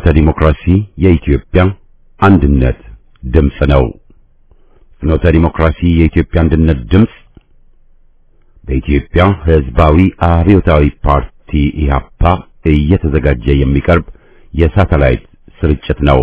ፍኖተ ዲሞክራሲ የኢትዮጵያ አንድነት ድምፅ ነው። ፍኖተ ዲሞክራሲ የኢትዮጵያ አንድነት ድምፅ በኢትዮጵያ ሕዝባዊ አብዮታዊ ፓርቲ ኢህአፓ እየተዘጋጀ የሚቀርብ የሳተላይት ስርጭት ነው።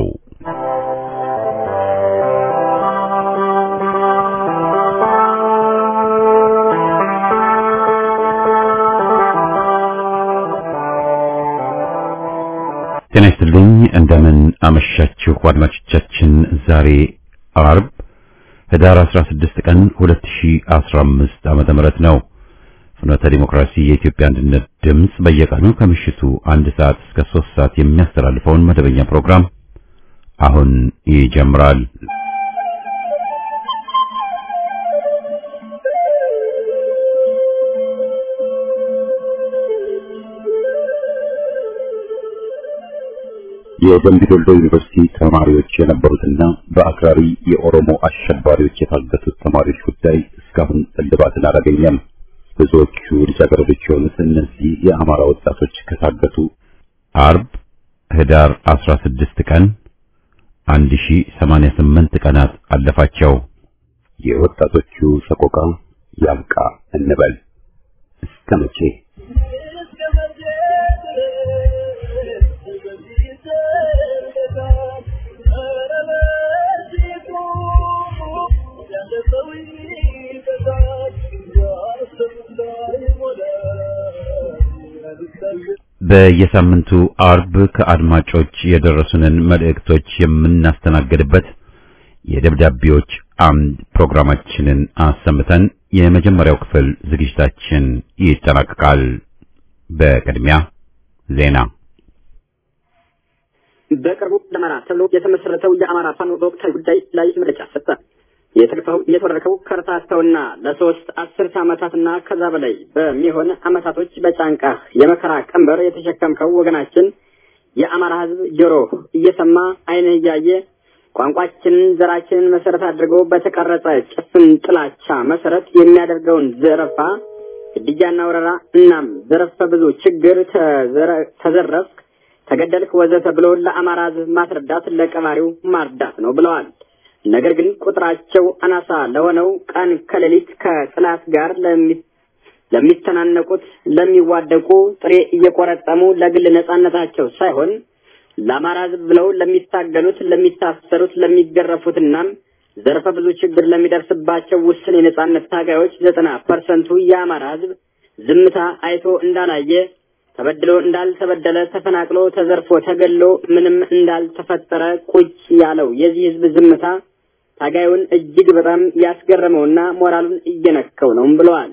ጤና ይስጥልኝ። እንደምን አመሻችሁ አድማጮቻችን። ዛሬ አርብ ህዳር 16 ቀን 2015 ዓመተ ምህረት ነው። ፍኖተ ዲሞክራሲ የኢትዮጵያ አንድነት ድምፅ በየቀኑ ከምሽቱ አንድ ሰዓት እስከ 3 ሰዓት የሚያስተላልፈውን መደበኛ ፕሮግራም አሁን ይጀምራል። የደምቢ ዶሎ ዩኒቨርሲቲ ተማሪዎች የነበሩትና በአክራሪ የኦሮሞ አሸባሪዎች የታገቱት ተማሪዎች ጉዳይ እስካሁን እልባትን አላገኘም። ብዙዎቹ ልጃገረዶች የሆኑት እነዚህ የአማራ ወጣቶች ከታገቱ አርብ ህዳር 16 ቀን 1088 ቀናት አለፋቸው። የወጣቶቹ ሰቆቃ ያብቃ እንበል እስከ መቼ? በየሳምንቱ አርብ ከአድማጮች የደረሱንን መልእክቶች የምናስተናግድበት የደብዳቤዎች አምድ ፕሮግራማችንን አሰምተን የመጀመሪያው ክፍል ዝግጅታችን ይጠናቀቃል። በቅድሚያ ዜና። በቅርቡ ደመራ ተብሎ የተመሰረተው የአማራ ፋኖ በወቅታዊ ጉዳይ ላይ መግለጫ ሰጠ። የተልፈው የተወረከው ከርታተውና ለሶስት አስርት ዓመታትና ከዛ በላይ በሚሆን ዓመታቶች በጫንቃ የመከራ ቀንበር የተሸከምከው ወገናችን የአማራ ሕዝብ ጆሮ እየሰማ ዓይንህ እያየ ቋንቋችንን፣ ዘራችንን መሰረት አድርጎ በተቀረጸ ጭፍን ጥላቻ መሰረት የሚያደርገውን ዘረፋ፣ ግድያና ወረራ እናም ዘረፈ ብዙ ችግር ተዘረፍክ፣ ተገደልክ፣ ወዘተ ብሎ ለአማራ ሕዝብ ማስረዳት ለቀባሪው ማርዳት ነው ብለዋል። ነገር ግን ቁጥራቸው አናሳ ለሆነው ቀን ከሌሊት ከጥላት ጋር ለሚተናነቁት ለሚዋደቁ ጥሬ እየቆረጠሙ ለግል ነጻነታቸው ሳይሆን ለአማራ ሕዝብ ብለው ለሚታገሉት፣ ለሚታሰሩት፣ ለሚገረፉትና ዘርፈ ብዙ ችግር ለሚደርስባቸው ውስን የነጻነት ታጋዮች ዘጠና ፐርሰንቱ የአማራ ሕዝብ ዝምታ አይቶ እንዳላየ ተበድሎ እንዳልተበደለ ተፈናቅሎ ተዘርፎ ተገሎ ምንም እንዳልተፈጠረ ቁጭ ያለው የዚህ ሕዝብ ዝምታ ታጋዩን እጅግ በጣም ያስገረመውና ሞራሉን እየነከው ነው ብለዋል።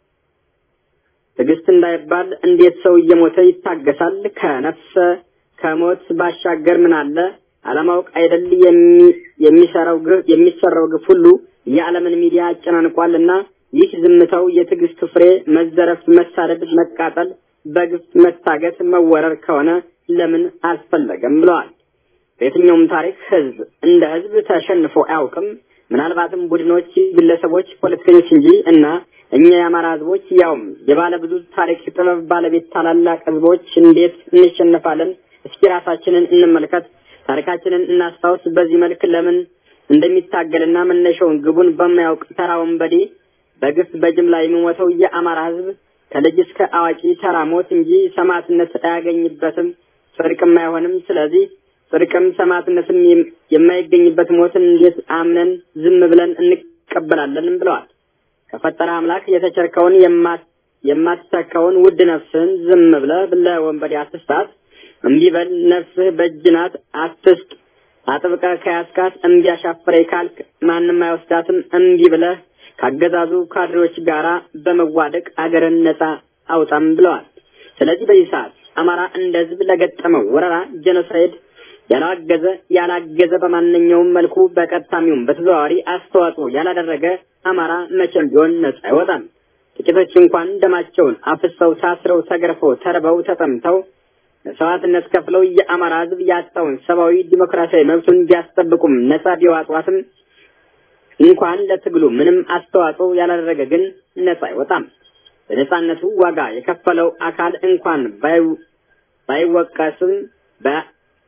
ትዕግስት እንዳይባል እንዴት ሰው እየሞተ ይታገሳል? ከነፍሰ ከሞት ባሻገር ምን አለ? አለማወቅ አይደል የሚሰራው ግፍ የሚሰራው ግፍ ሁሉ የዓለምን ሚዲያ አጨናንቋልና ይህ ዝምታው የትዕግስቱ ፍሬ መዘረፍ፣ መሳደድ፣ መቃጠል በግፍ መታገት መወረር ከሆነ ለምን አልፈለገም ብለዋል። በየትኛውም ታሪክ ህዝብ እንደ ህዝብ ተሸንፎ አያውቅም። ምናልባትም ቡድኖች፣ ግለሰቦች፣ ፖለቲከኞች እንጂ እና እኛ የአማራ ህዝቦች ያውም የባለ ብዙ ታሪክ ጥበብ ባለቤት ታላላቅ ህዝቦች እንዴት እንሸነፋለን? እስኪ ራሳችንን እንመልከት፣ ታሪካችንን እናስታውስ። በዚህ መልክ ለምን እንደሚታገልና መነሻውን ግቡን በማያውቅ ተራ ወንበዴ በግፍ በጅምላ የሚሞተው የአማራ ህዝብ ከልጅ እስከ አዋቂ ተራ ሞት እንጂ ሰማዕትነት አያገኝበትም፣ ጽድቅም አይሆንም። ስለዚህ ጽድቅም ሰማዕትነትም የማይገኝበት ሞትን እንዴት አምነን ዝም ብለን እንቀበላለን? ብለዋል። ከፈጠረ አምላክ የተቸርከውን የማትተካውን ውድ ነፍስህን ዝም ብለህ ለወንበዴ አትስጣት። እምቢ በል ነፍስህ በእጅ ናት፣ አትስጥ። አጥብቀህ ከያዝካት እምቢ አሻፈረኝ ካልክ ማንም አይወስዳትም። እምቢ ብለህ ካገዛዙ ካድሬዎች ጋራ በመዋደቅ አገርን ነጻ አውጣም ብለዋል። ስለዚህ በዚህ ሰዓት አማራ እንደ ህዝብ ለገጠመው ወረራ ጄኖሳይድ ያላገዘ ያላገዘ በማንኛውም መልኩ በቀጥታሚውም በተዘዋዋሪ አስተዋጽኦ ያላደረገ አማራ መቼም ቢሆን ነጻ አይወጣም። ጥቂቶች እንኳን ደማቸውን አፍሰው ታስረው ተገርፈው ተርበው ተጠምተው መስዋዕትነት ከፍለው የአማራ ህዝብ ያጣውን ሰብአዊ ዲሞክራሲያዊ መብቱን ቢያስጠብቁም ነጻ ቢዋጧትም እንኳን ለትግሉ ምንም አስተዋጽኦ ያላደረገ ግን ነጻ አይወጣም። በነጻነቱ ዋጋ የከፈለው አካል እንኳን ባይወቀስም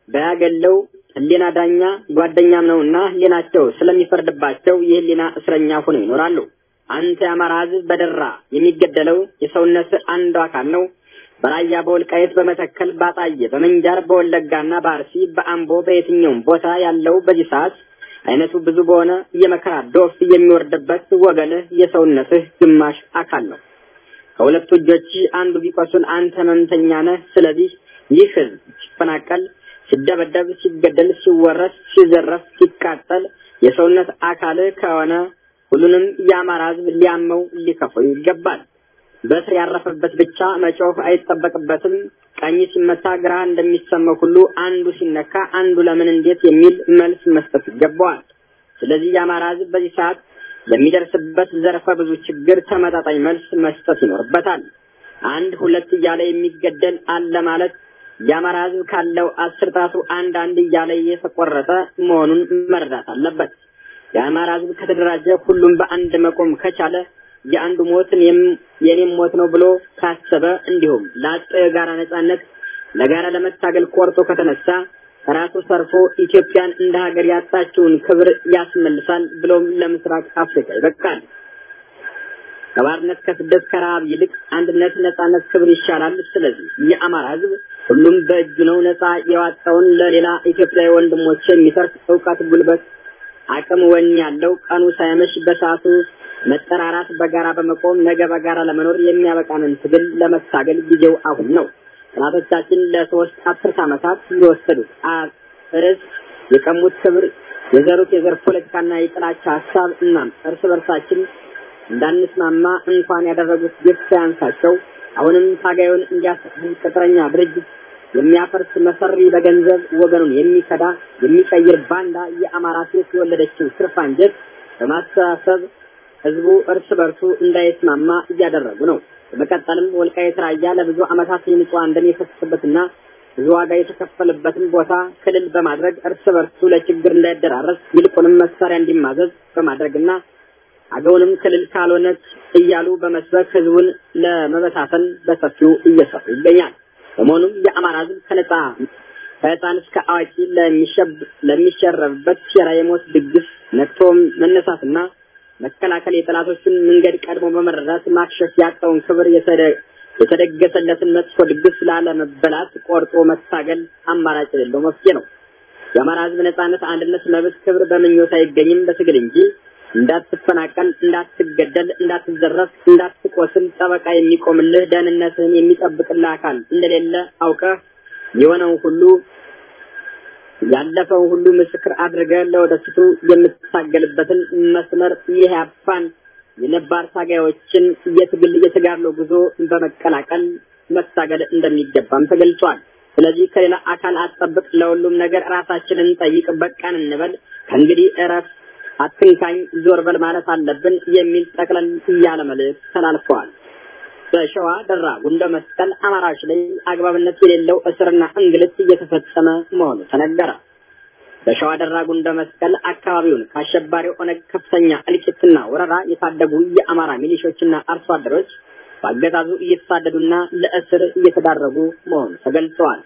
በያገለው ህሊና ዳኛ ጓደኛም ነውና ህሊናቸው ስለሚፈርድባቸው የህሊና እስረኛ ሆነው ይኖራሉ። አንተ የአማራ ህዝብ በደራ የሚገደለው የሰውነት አንዱ አካል ነው። በራያ በወልቃየት በመተከል ባጣየ በምንጃር በወለጋና በአርሲ በአምቦ በየትኛውም ቦታ ያለው በዚህ ሰዓት አይነቱ ብዙ በሆነ የመከራ ዶፍ የሚወርድበት ወገንህ የሰውነትህ ግማሽ አካል ነው። ከሁለቱ እጆች አንዱ ቢቆስል አንተ ህመምተኛ ነህ። ስለዚህ ይህ ህዝብ ሲፈናቀል፣ ሲደበደብ፣ ሲገደል፣ ሲወረስ፣ ሲዘረፍ፣ ሲቃጠል የሰውነት አካል ከሆነ ሁሉንም የአማራ ህዝብ ሊያመው ሊከፈው ይገባል። በስር ያረፈበት ብቻ መጮህ አይጠበቅበትም። ቀኝ ሲመታ ግራ እንደሚሰማው ሁሉ አንዱ ሲነካ አንዱ ለምን እንዴት የሚል መልስ መስጠት ይገባዋል። ስለዚህ የአማራ ህዝብ በዚህ ሰዓት ለሚደርስበት ዘርፈ ብዙ ችግር ተመጣጣኝ መልስ መስጠት ይኖርበታል። አንድ ሁለት እያለ የሚገደል አለ ማለት የአማራ ህዝብ ካለው አስር ጣቱ አንድ አንድ እያለ እየተቆረጠ መሆኑን መረዳት አለበት። የአማራ ህዝብ ከተደራጀ ሁሉም በአንድ መቆም ከቻለ የአንዱ ሞትን የኔም ሞት ነው ብሎ ካሰበ እንዲሁም ለአጥ የጋራ ነጻነት ለጋራ ለመታገል ቆርጦ ከተነሳ ራሱ ሰርፎ ኢትዮጵያን እንደ ሀገር ያጣችውን ክብር ያስመልሳል፣ ብሎም ለምስራቅ አፍሪካ ይበቃል። ከባርነት ከስደት ከረሃብ ይልቅ አንድነት፣ ነጻነት፣ ክብር ይሻላል። ስለዚህ የአማራ ህዝብ ሁሉም በእጁ ነው። ነጻ የዋጣውን ለሌላ ኢትዮጵያዊ ወንድሞች የሚተርፍ እውቀት፣ ጉልበት፣ አቅም፣ ወኔ ያለው ቀኑ ሳይመሽ በሰዓቱ መጠራራት፣ በጋራ በመቆም ነገ በጋራ ለመኖር የሚያበቃንን ትግል ለመታገል ጊዜው አሁን ነው። ጠላቶቻችን ለሶስት አስርት ዓመታት የወሰዱት ርዕስ የቀሙት ክብር፣ የዘሩት የዘር ፖለቲካና የጥላቻ ሀሳብ እናም እርስ በርሳችን እንዳንስማማ እንኳን ያደረጉት ግፍ ሳያንሳቸው አሁንም ታጋዩን እንዲያስብል ቅጥረኛ ድርጅት የሚያፈርስ መሰሪ በገንዘብ ወገኑን የሚከዳ የሚቀይር ባንዳ የአማራ ሴት የወለደችው ስርፍ አንጀት በማስተሳሰብ ህዝቡ እርስ በርሱ እንዳይስማማ እያደረጉ ነው። በመቀጠልም ወልቃይት ራያ ለብዙ ዓመታት የንጹሃን ደም የፈሰሰበትና ብዙ ዋጋ የተከፈለበትን ቦታ ክልል በማድረግ እርስ በርሱ ለችግር እንዳይደራረስ ይልቁንም መሳሪያ እንዲማዘዝ በማድረግና አገውንም ክልል ካልሆነች እያሉ በመስበክ ህዝቡን ለመበታተን በሰፊው እየሰሩ ይገኛል። በመሆኑም የአማራ ህዝብ ከነጻ ከህፃን እስከ አዋቂ ለሚሸረብበት ሴራ የሞት ድግስ ነቅቶ መነሳትና መከላከል የጠላቶችን መንገድ ቀድሞ በመረዳት ማክሸፍ ያጣውን ክብር የተደገሰለትን መጥፎ ድግስ ላለመበላት ቆርጦ መታገል አማራጭ የሌለው መፍትሄ ነው። የአማራ ህዝብ ነጻነት፣ አንድነት፣ መብት፣ ክብር በምኞት አይገኝም በትግል እንጂ። እንዳትፈናቀል፣ እንዳትገደል፣ እንዳትዘረፍ፣ እንዳትቆስል ጠበቃ የሚቆምልህ ደህንነትህን የሚጠብቅልህ አካል እንደሌለ አውቀህ የሆነውን ሁሉ ያለፈውን ሁሉ ምስክር አድርገህ ለወደፊቱ የምትታገልበትን መስመር የኢህአፓን የነባር ታጋዮችን የትግል የተጋድሎ ጉዞ በመቀላቀል መታገል እንደሚገባም ተገልጿል። ስለዚህ ከሌላ አካል አትጠብቅ፣ ለሁሉም ነገር ራሳችንን ጠይቅ፣ በቃን እንበል፣ ከእንግዲህ እረፍ፣ አትንካኝ፣ ዞር በል ማለት አለብን የሚል ጠቅለል ያለ መልእክት ተላልፈዋል። በሸዋ ደራ ጉንደ መስቀል አማራዎች ላይ አግባብነት የሌለው እስርና እንግልት እየተፈጸመ መሆኑ ተነገረ። በሸዋ ደራ ጉንደ መስቀል አካባቢውን ከአሸባሪው ኦነግ ከፍተኛ እልቂትና ወረራ የታደጉ የአማራ ሚሊሾችና አርሶ አደሮች በአገዛዙ እየተሳደዱና ለእስር እየተዳረጉ መሆኑ ተገልጸዋል።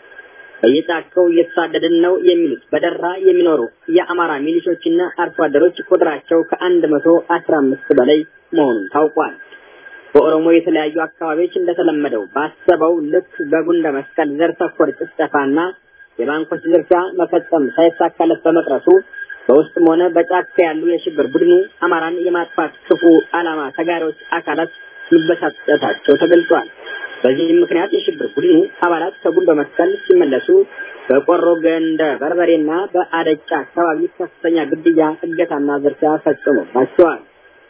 በየጫካው እየተሳደድን ነው የሚሉት በደራ የሚኖሩ የአማራ ሚሊሾችና አርሶ አደሮች ቁጥራቸው ከአንድ መቶ አስራ አምስት በላይ መሆኑን ታውቋል። በኦሮሞ የተለያዩ አካባቢዎች እንደተለመደው ባሰበው ልክ በጉንደ መስቀል ዘር ተኮር ጭፍጨፋና የባንኮች ዝርፊያ መፈጸም ሳይሳካለት በመቅረቱ በውስጥም ሆነ በጫካ ያሉ የሽብር ቡድኑ አማራን የማጥፋት ክፉ ዓላማ ተጋሪዎች አካላት መበሳጨታቸው ተገልጿል። በዚህም ምክንያት የሽብር ቡድኑ አባላት ከጉንዶ መስቀል ሲመለሱ በቆሮ ገንደ በርበሬና በአደጫ አካባቢ ከፍተኛ ግድያ፣ እገታና ዝርፊያ ፈጽሞባቸዋል።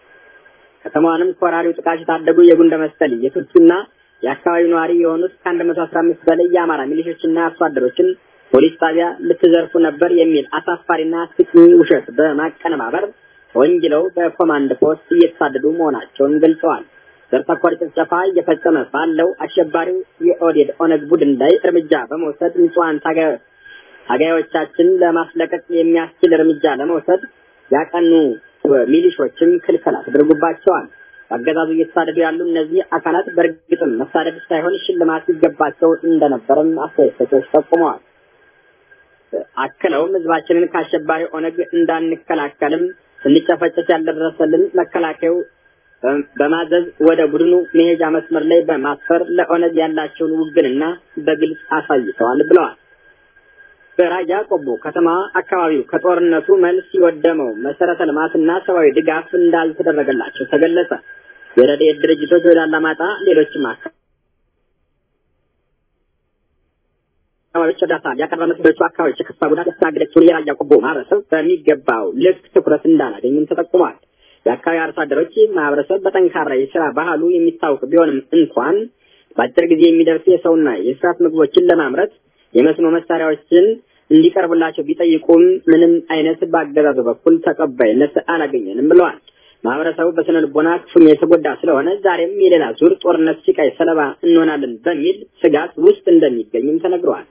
ከተማዋንም ከወራሪው ጥቃት የታደጉ የጉንደ መስቀል የቱርኪና የአካባቢው ነዋሪ የሆኑት ከአንድ መቶ አስራ አምስት በላይ የአማራ ሚሊሾችና አርሶ አደሮችን ፖሊስ ጣቢያ ልትዘርፉ ነበር የሚል አሳፋሪና አስቂኝ ውሸት በማቀነባበር ወንጅለው በኮማንድ ፖስት እየተሳደዱ መሆናቸውን ገልጸዋል። ዘር ተኮር ጭፍጨፋ እየፈጸመ ባለው አሸባሪው የኦዴድ ኦነግ ቡድን ላይ እርምጃ በመውሰድ ንጹሐን ታጋዮቻችን ለማስለቀቅ የሚያስችል እርምጃ ለመውሰድ ያቀኑ ሚሊሾችም ክልከላ ተደርጎባቸዋል። በአገዛዙ እየተሳደዱ ያሉ እነዚህ አካላት በእርግጥም መሳደድ ሳይሆን ሽልማት ይገባቸው እንደነበረም አስተያየት ሰጪዎች ጠቁመዋል። አክለውም ህዝባችንን ከአሸባሪ ኦነግ እንዳንከላከልም ስንጨፈጨፍ ያልደረሰልን መከላከያው በማዘዝ ወደ ቡድኑ መሄጃ መስመር ላይ በማስፈር ለኦነግ ያላቸውን ውግንና በግልጽ አሳይተዋል ብለዋል። በራያ ቆቦ ከተማ አካባቢው ከጦርነቱ መልስ የወደመው መሰረተ ልማትና ሰብአዊ ድጋፍ እንዳልተደረገላቸው ተገለጸ። የረድኤት ድርጅቶች ወደ አላማጣ፣ ሌሎችም አካባቢዎች እርዳታ ሊያቀርበ ሌሎቹ አካባቢዎች የከፋ ጉዳት ያስተናገደችውን የራያ ቆቦ ማህበረሰብ በሚገባው ልክ ትኩረት እንዳላገኙም ተጠቁሟል። የአካባቢ አርሶ አደሮች ማህበረሰብ በጠንካራ የስራ ባህሉ የሚታወቅ ቢሆንም እንኳን በአጭር ጊዜ የሚደርሱ የሰውና የእንስሳት ምግቦችን ለማምረት የመስኖ መሳሪያዎችን እንዲቀርቡላቸው ቢጠይቁም ምንም አይነት በአገዛዙ በኩል ተቀባይነት አላገኘንም ብለዋል። ማህበረሰቡ በስነ ልቦና ክፉኛ የተጎዳ ስለሆነ ዛሬም የሌላ ዙር ጦርነት ሲቃይ ሰለባ እንሆናለን በሚል ስጋት ውስጥ እንደሚገኙም ተነግረዋል።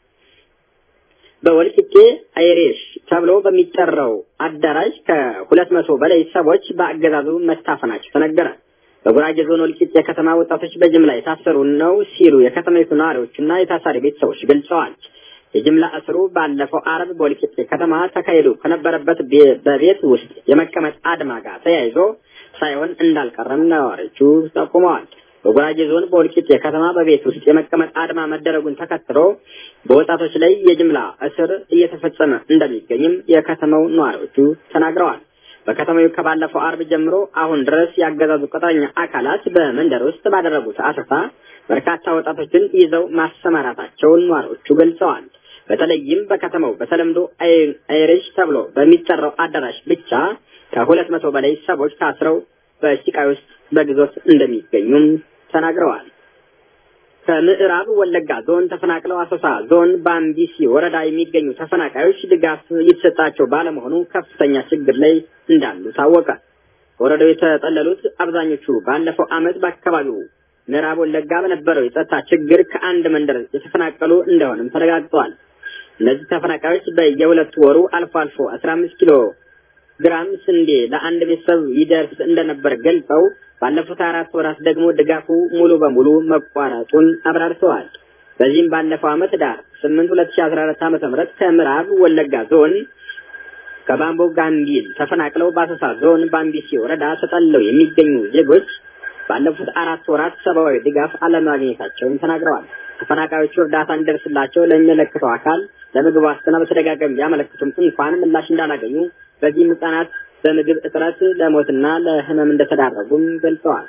በወልቂጤ አይሬሽ ተብሎ በሚጠራው አዳራሽ ከሁለት መቶ በላይ ሰዎች በአገዛዙ መታፈናቸው ተነገረ። በጉራጌ ዞን ወልቂጤ የከተማ ወጣቶች በጅምላ የታሰሩ ነው ሲሉ የከተማይቱ ነዋሪዎችና የታሳሪ ቤተሰቦች ገልጸዋል። የጅምላ እስሩ ባለፈው አርብ በወልቂጤ ከተማ ተካሂዶ ከነበረበት በቤት ውስጥ የመቀመጥ አድማ ጋር ተያይዞ ሳይሆን እንዳልቀረም ነዋሪዎቹ ጠቁመዋል። በጉራጌ ዞን በወልቂጤ ከተማ በቤት ውስጥ የመቀመጥ አድማ መደረጉን ተከትሎ በወጣቶች ላይ የጅምላ እስር እየተፈጸመ እንደሚገኝም የከተማው ነዋሪዎቹ ተናግረዋል። በከተማው ከባለፈው አርብ ጀምሮ አሁን ድረስ ያገዛዙ ቅጥረኛ አካላት በመንደር ውስጥ ባደረጉት አሰሳ በርካታ ወጣቶችን ይዘው ማሰማራታቸውን ነዋሪዎቹ ገልጸዋል። በተለይም በከተማው በተለምዶ አይሪሽ ተብሎ በሚጠራው አዳራሽ ብቻ ከሁለት መቶ በላይ ሰዎች ታስረው በሲቃይ ውስጥ በግዞት እንደሚገኙም ተናግረዋል። ከምዕራብ ወለጋ ዞን ተፈናቅለው አሶሳ ዞን በአምቢሲ ወረዳ የሚገኙ ተፈናቃዮች ድጋፍ እየተሰጣቸው ባለመሆኑ ከፍተኛ ችግር ላይ እንዳሉ ታወቀ። ወረዳው የተጠለሉት አብዛኞቹ ባለፈው ዓመት በአካባቢው ምዕራብ ወለጋ በነበረው የጸጥታ ችግር ከአንድ መንደር የተፈናቀሉ እንደሆነም ተረጋግጧል። እነዚህ ተፈናቃዮች በየሁለት ወሩ አልፎ አልፎ አስራ አምስት ኪሎ ግራም ስንዴ ለአንድ ቤተሰብ ይደርስ እንደነበር ገልጸው ባለፉት አራት ወራት ደግሞ ድጋፉ ሙሉ በሙሉ መቋረጡን አብራርተዋል። በዚህም ባለፈው ዓመት ዳር ስምንት ሁለት ሺ አስራ አራት ዓመተ ምህረት ከምዕራብ ወለጋ ዞን ከባምቦ ጋምቢል ተፈናቅለው በአሶሳ ዞን ባምቢሲ ወረዳ ተጠልለው የሚገኙ ዜጎች ባለፉት አራት ወራት ሰብአዊ ድጋፍ አለማግኘታቸውን ተናግረዋል። ተፈናቃዮቹ እርዳታ እንዲደርስላቸው ለሚመለከተው አካል ለምግብ ዋስትና በተደጋጋሚ ቢያመለክቱም እንኳን ምላሽ እንዳላገኙ በዚህም ህጻናት በምግብ እጥረት ለሞትና ለህመም እንደተዳረጉም ገልጸዋል።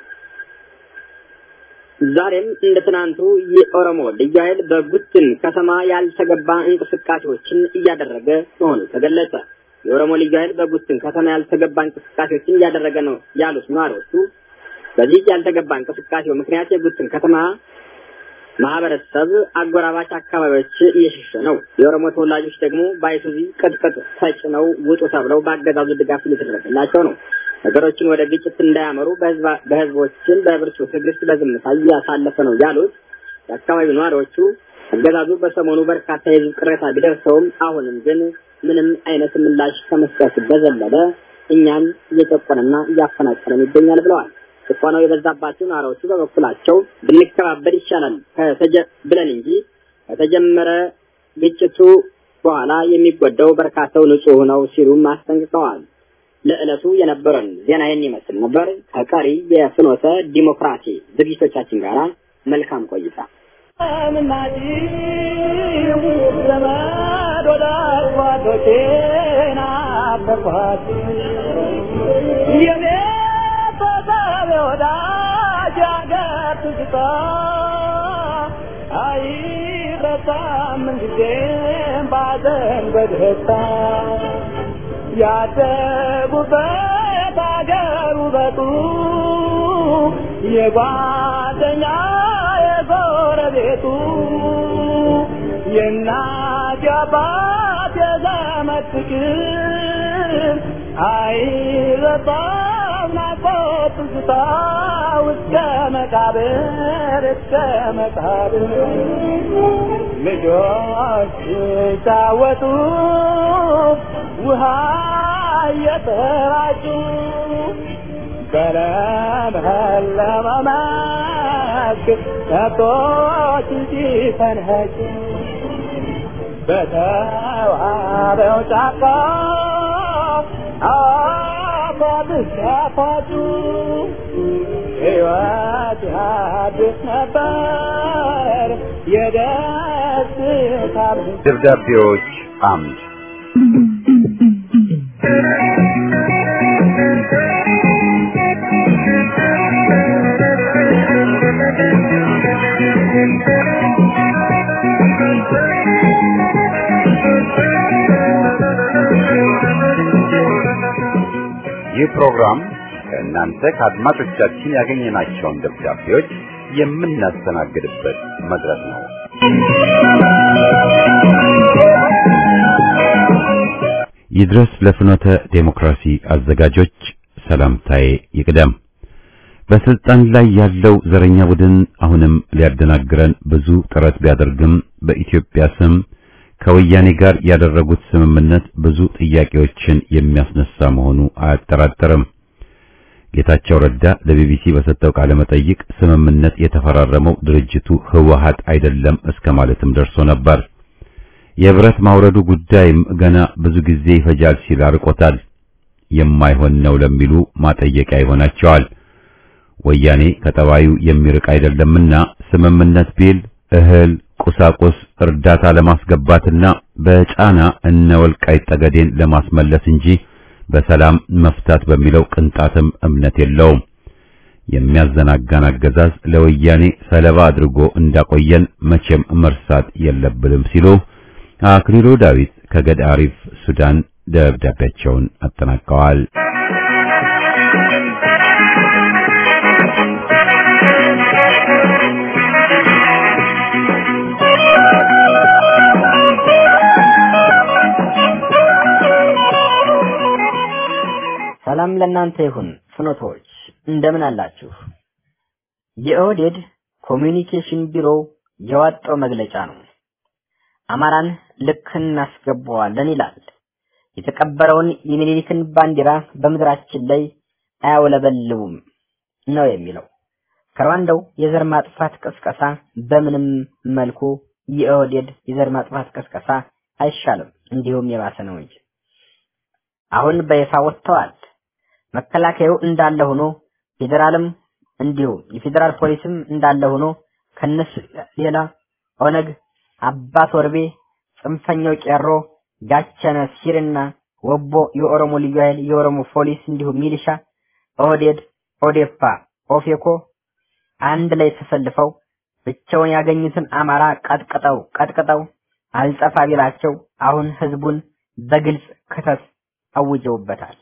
ዛሬም እንደ ትናንቱ የኦሮሞ ልዩ ኃይል በጉትን ከተማ ያልተገባ እንቅስቃሴዎችን እያደረገ መሆኑ ተገለጸ። የኦሮሞ ልዩ ኃይል በጉትን ከተማ ያልተገባ እንቅስቃሴዎችን እያደረገ ነው ያሉት ነዋሪዎቹ በዚህ ያልተገባ እንቅስቃሴው ምክንያት የጉትን ከተማ ማህበረሰብ አጎራባች አካባቢዎች እየሸሸ ነው። የኦሮሞ ተወላጆች ደግሞ በአይሱዚ ቅጥቅጥ ተጭነው ውጡ ተብለው በአገዛዙ ድጋፍ እየተደረገላቸው ነው። ነገሮችን ወደ ግጭት እንዳያመሩ በህዝቦችን በብርቱ ትዕግስት በዝምታ እያሳለፈ ነው ያሉት የአካባቢው ነዋሪዎቹ አገዛዙ በሰሞኑ በርካታ የህዝብ ቅሬታ ቢደርሰውም አሁንም ግን ምንም አይነት ምላሽ ከመስጠት በዘለለ እኛን እየጨቆነና እያፈናቀለን ይገኛል ብለዋል። ጭቆናው የበዛባቸው ነዋሪዎቹ በበኩላቸው ብንከባበር ይሻላል ከተጀ ብለን እንጂ ከተጀመረ ግጭቱ በኋላ የሚጎዳው በርካታው ንጹህ ነው ሲሉም አስጠንቅቀዋል። ለዕለቱ የነበረን ዜና ይህን ይመስል ነበር። ከቀሪ የፍኖተ ዲሞክራሲ ዝግጅቶቻችን ጋር መልካም ቆይታ። ወዳጅ አገር ትዝታ አይረሳም ጊዜም ባዘን በደስታ ያደጉበት አገር ውበቱ የጓደኛ የጎረቤቱ የእናት የአባት የዘመድ ፍቅር አይረሳም ናፍቆት ትዝታ እስከ መቃብር እስከ መቃብር ልጆች ሲጫወቱ ውሃ እየተራጩ በለመለመ መስክ ከብቶች ሲፈንኸጩ በተዋበው ጫካ አፏብስ ያፏጩ ሕይወት ያድስ ነበር የደስታ ደብዳቤዎች አምድ ይህ ፕሮግራም ከእናንተ ከአድማጮቻችን ያገኘናቸውን ደብዳቤዎች የምናስተናግድበት መድረክ ነው። ይድረስ ለፍኖተ ዴሞክራሲ አዘጋጆች ሰላምታዬ ይቅደም። በስልጣን ላይ ያለው ዘረኛ ቡድን አሁንም ሊያደናግረን ብዙ ጥረት ቢያደርግም በኢትዮጵያ ስም ከወያኔ ጋር ያደረጉት ስምምነት ብዙ ጥያቄዎችን የሚያስነሳ መሆኑ አያጠራጥርም። ጌታቸው ረዳ ለቢቢሲ በሰጠው ቃለ መጠይቅ ስምምነት የተፈራረመው ድርጅቱ ህወሓት አይደለም እስከ ማለትም ደርሶ ነበር። የብረት ማውረዱ ጉዳይም ገና ብዙ ጊዜ ይፈጃል ሲል አርቆታል። የማይሆን ነው ለሚሉ ማጠየቂያ ይሆናቸዋል። ወያኔ ከጠባዩ የሚርቅ አይደለምና ስምምነት ቢል እህል፣ ቁሳቁስ፣ እርዳታ ለማስገባትና በጫና እነ ወልቃይት ጠገዴን ለማስመለስ እንጂ በሰላም መፍታት በሚለው ቅንጣትም እምነት የለውም። የሚያዘናጋን አገዛዝ ለወያኔ ሰለባ አድርጎ እንዳቆየን መቼም መርሳት የለብንም ሲሉ አክሊሉ ዳዊት ከገዳሪፍ ሱዳን ደብዳቤያቸውን አጠናቀዋል። ሰላም ለእናንተ ይሁን ፍኖቶች፣ እንደምን አላችሁ? የኦህዴድ ኮሚኒኬሽን ቢሮ የዋጣው መግለጫ ነው። አማራን ልክ እናስገባዋለን ይላል። የተቀበረውን የሚኒሊክን ባንዲራ በምድራችን ላይ አያውለበልቡም ነው የሚለው። ከሩዋንዳው የዘር ማጥፋት ቅስቀሳ በምንም መልኩ የኦህዴድ የዘር ማጥፋት ቅስቀሳ አይሻልም፣ እንዲሁም የባሰ ነው እንጂ አሁን በይፋ ወጥተዋል። መከላከያው እንዳለ ሆኖ ፌዴራልም እንዲሁም የፌዴራል ፖሊስም እንዳለ ሆኖ ከነሱ ሌላ ኦነግ፣ አባት ወርቤ፣ ጽንፈኛው ቄሮ፣ ጋቸነ ሲርና ወቦ፣ የኦሮሞ ልዩ ኃይል፣ የኦሮሞ ፖሊስ እንዲሁም ሚሊሻ፣ ኦህዴድ፣ ኦዴፓ፣ ኦፌኮ አንድ ላይ ተሰልፈው ብቻውን ያገኙትን አማራ ቀጥቅጠው ቀጥቅጠው አልጠፋ ቢላቸው አሁን ህዝቡን በግልጽ ክተት አውጀውበታል።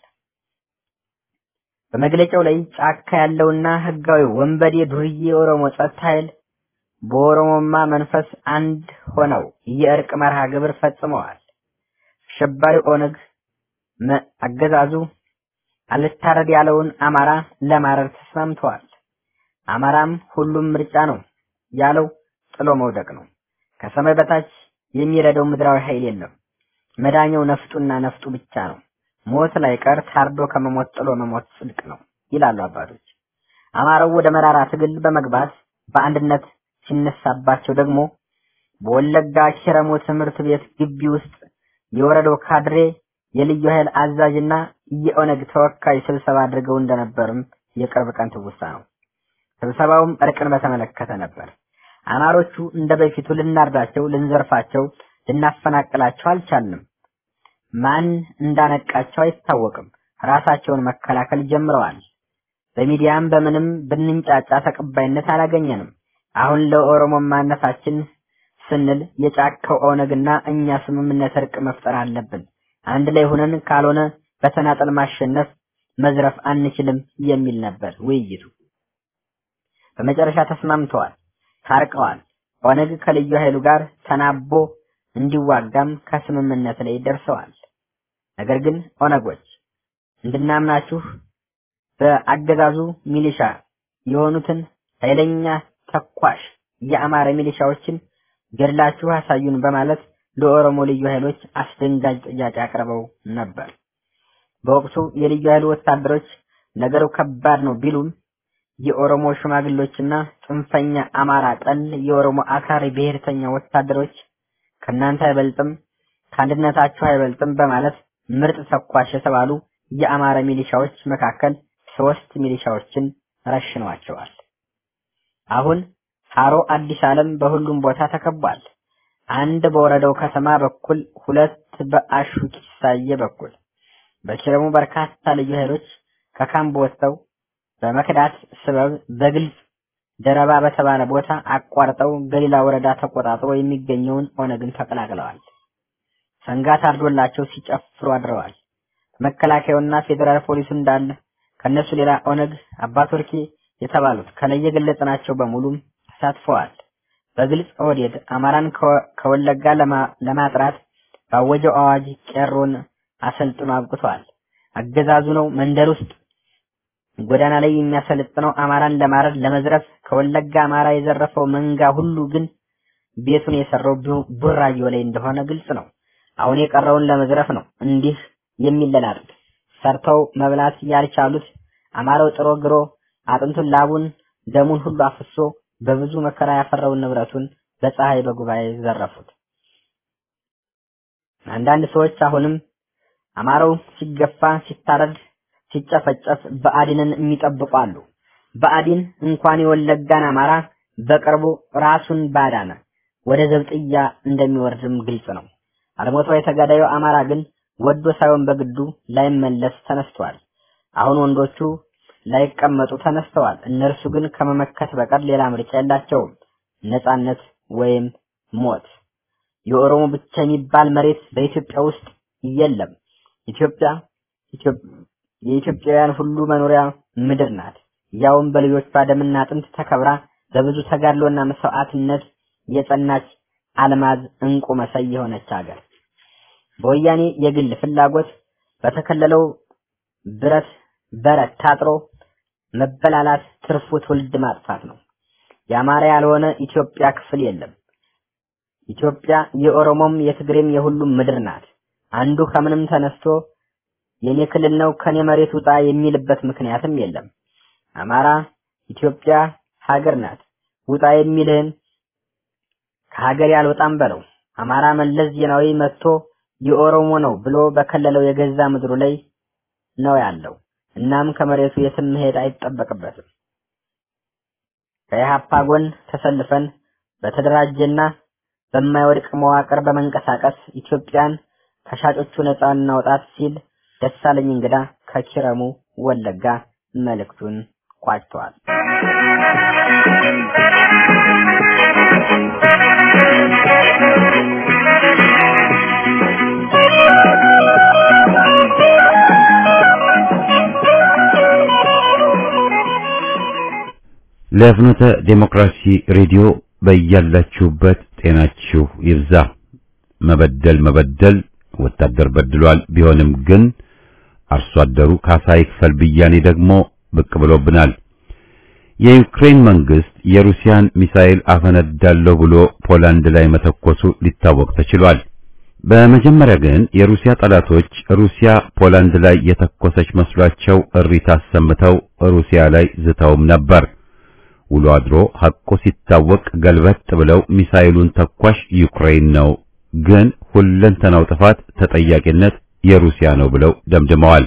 በመግለጫው ላይ ጫካ ያለውና ህጋዊ ወንበዴ ዱርዬ የኦሮሞ ጸጥታ ኃይል በኦሮሞማ መንፈስ አንድ ሆነው የእርቅ መርሃ ግብር ፈጽመዋል። አሸባሪ ኦነግ አገዛዙ አልታረድ ያለውን አማራ ለማረድ ተስማምተዋል። አማራም ሁሉም ምርጫ ነው ያለው ጥሎ መውደቅ ነው። ከሰማይ በታች የሚረዳው ምድራዊ ኃይል የለም። መዳኛው ነፍጡና ነፍጡ ብቻ ነው። ሞት ላይ ቀር ታርዶ ከመሞት ጥሎ መሞት ጽድቅ ነው ይላሉ አባቶች። አማራው ወደ መራራ ትግል በመግባት በአንድነት ሲነሳባቸው ደግሞ በወለጋ ኪረሙ ትምህርት ቤት ግቢ ውስጥ የወረዳው ካድሬ የልዩ ኃይል አዛዥና የኦነግ ተወካይ ስብሰባ አድርገው እንደነበርም የቅርብ ቀን ትውስታ ነው። ስብሰባውም እርቅን በተመለከተ ነበር። አማሮቹ እንደ በፊቱ ልናርዳቸው፣ ልንዘርፋቸው፣ ልናፈናቅላቸው አልቻልንም። ማን እንዳነቃቸው አይታወቅም። ራሳቸውን መከላከል ጀምረዋል። በሚዲያም በምንም ብንንጫጫ ተቀባይነት አላገኘንም። አሁን ለኦሮሞ ማነታችን ስንል የጫካው ኦነግና እኛ ስምምነት እርቅ መፍጠር አለብን። አንድ ላይ ሆነን ካልሆነ በተናጠል ማሸነፍ መዝረፍ አንችልም የሚል ነበር ውይይቱ። በመጨረሻ ተስማምተዋል፣ ታርቀዋል። ኦነግ ከልዩ ኃይሉ ጋር ተናቦ እንዲዋጋም ከስምምነት ላይ ደርሰዋል። ነገር ግን ኦነጎች እንድናምናችሁ በአገዛዙ ሚሊሻ የሆኑትን ኃይለኛ ተኳሽ የአማራ ሚሊሻዎችን ገድላችሁ አሳዩን በማለት ለኦሮሞ ልዩ ኃይሎች አስደንጋጭ ጥያቄ አቅርበው ነበር። በወቅቱ የልዩ ኃይሉ ወታደሮች ነገሩ ከባድ ነው ቢሉም የኦሮሞ ሽማግሌዎችና ጽንፈኛ አማራ ጠል የኦሮሞ አክራሪ ብሔርተኛ ወታደሮች ከእናንተ አይበልጥም፣ ከአንድነታችሁ አይበልጥም በማለት ምርጥ ተኳሽ የተባሉ የአማራ ሚሊሻዎች መካከል ሶስት ሚሊሻዎችን ረሽነዋቸዋል። አሁን ሃሮ አዲስ ዓለም በሁሉም ቦታ ተከቧል። አንድ በወረዳው ከተማ በኩል፣ ሁለት በአሹ ኪሳዬ በኩል። በኪረሙ በርካታ ልዩ ኃይሎች ከካምፕ ወጥተው በመክዳት ስበብ በግልጽ ደረባ በተባለ ቦታ አቋርጠው ገሊላ ወረዳ ተቆጣጥሮ የሚገኘውን ኦነግን ተቀላቅለዋል። ሰንጋ ታርዶላቸው ሲጨፍሩ አድረዋል። መከላከያውና ፌዴራል ፖሊሱ እንዳለ ከነሱ ሌላ ኦነግ አባቶርኬ የተባሉት ከላይ የገለጽናቸው በሙሉም ተሳትፈዋል። በግልጽ ኦህዴድ አማራን ከወለጋ ለማጥራት ባወጀው አዋጅ ቄሮን አሰልጥኖ አብቅቷል። አገዛዙ ነው መንደር ውስጥ ጎዳና ላይ የሚያሰለጥነው አማራን ለማረድ ለመዝረፍ። ከወለጋ አማራ የዘረፈው መንጋ ሁሉ ግን ቤቱን የሰራው ቡራዮ ላይ እንደሆነ ግልጽ ነው። አሁን የቀረውን ለመዝረፍ ነው እንዲህ የሚለላሉት። ሰርተው መብላት ያልቻሉት አማራው ጥሮ ግሮ አጥንቱን ላቡን ደሙን ሁሉ አፍሶ በብዙ መከራ ያፈራውን ንብረቱን በፀሐይ በጉባኤ ዘረፉት። አንዳንድ ሰዎች አሁንም አማራው ሲገፋ፣ ሲታረድ፣ ሲጨፈጨፍ ብአዴንን የሚጠብቁ አሉ። ብአዴን እንኳን የወለጋን አማራ በቅርቡ ራሱን ባዳነ ወደ ዘብጥያ እንደሚወርድም ግልጽ ነው። አልሞተው የተጋዳዩ አማራ ግን ወዶ ሳይሆን በግዱ ላይመለስ ተነስተዋል። አሁን ወንዶቹ ላይቀመጡ ተነስተዋል። እነርሱ ግን ከመመከት በቀር ሌላ ምርጫ የላቸውም። ነጻነት ወይም ሞት። የኦሮሞ ብቻ የሚባል መሬት በኢትዮጵያ ውስጥ የለም። ኢትዮጵያ የኢትዮጵያውያን ሁሉ መኖሪያ ምድር ናት። ያውም በልጆቿ ደምና አጥንት ተከብራ በብዙ ተጋድሎና መስዋዕትነት የጸናች አልማዝ እንቁ መሳይ የሆነች ሀገር በወያኔ የግል ፍላጎት በተከለለው ብረት በረት ታጥሮ መበላላት ትርፉ ትውልድ ማጥፋት ነው። የአማራ ያልሆነ ኢትዮጵያ ክፍል የለም። ኢትዮጵያ የኦሮሞም የትግሬም የሁሉም ምድር ናት። አንዱ ከምንም ተነስቶ የኔ ክልል ነው ከኔ መሬት ውጣ የሚልበት ምክንያትም የለም። አማራ ኢትዮጵያ ሀገር ናት። ውጣ የሚልህን ከሀገር ያልወጣም በለው። አማራ መለስ ዜናዊ መጥቶ የኦሮሞ ነው ብሎ በከለለው የገዛ ምድሩ ላይ ነው ያለው። እናም ከመሬቱ የትም መሄድ አይጠበቅበትም። ከኢህአፓ ጎን ተሰልፈን በተደራጀና በማይወድቅ መዋቅር በመንቀሳቀስ ኢትዮጵያን ከሻጮቹ ነፃ እናውጣት ሲል ደሳለኝ እንግዳ ከኪረሙ ወለጋ መልእክቱን ቋጭተዋል። ለፍኖተ ዴሞክራሲ ሬዲዮ በያላችሁበት ጤናችሁ ይብዛ። መበደል መበደል ወታደር በድሏል። ቢሆንም ግን አርሶ አደሩ ካሳ ይክፈል ብያኔ ደግሞ ብቅ ብሎብናል። የዩክሬን መንግስት የሩሲያን ሚሳኤል አፈነዳለሁ ብሎ ፖላንድ ላይ መተኮሱ ሊታወቅ ተችሏል። በመጀመሪያ ግን የሩሲያ ጠላቶች ሩሲያ ፖላንድ ላይ የተኮሰች መስሏቸው እሪታ አሰምተው ሩሲያ ላይ ዝተውም ነበር። ውሎ አድሮ ሐቆ ሲታወቅ ገልበጥ ብለው ሚሳኤሉን ተኳሽ ዩክሬን ነው፣ ግን ሁለንተናው ጥፋት ተጠያቂነት የሩሲያ ነው ብለው ደምድመዋል።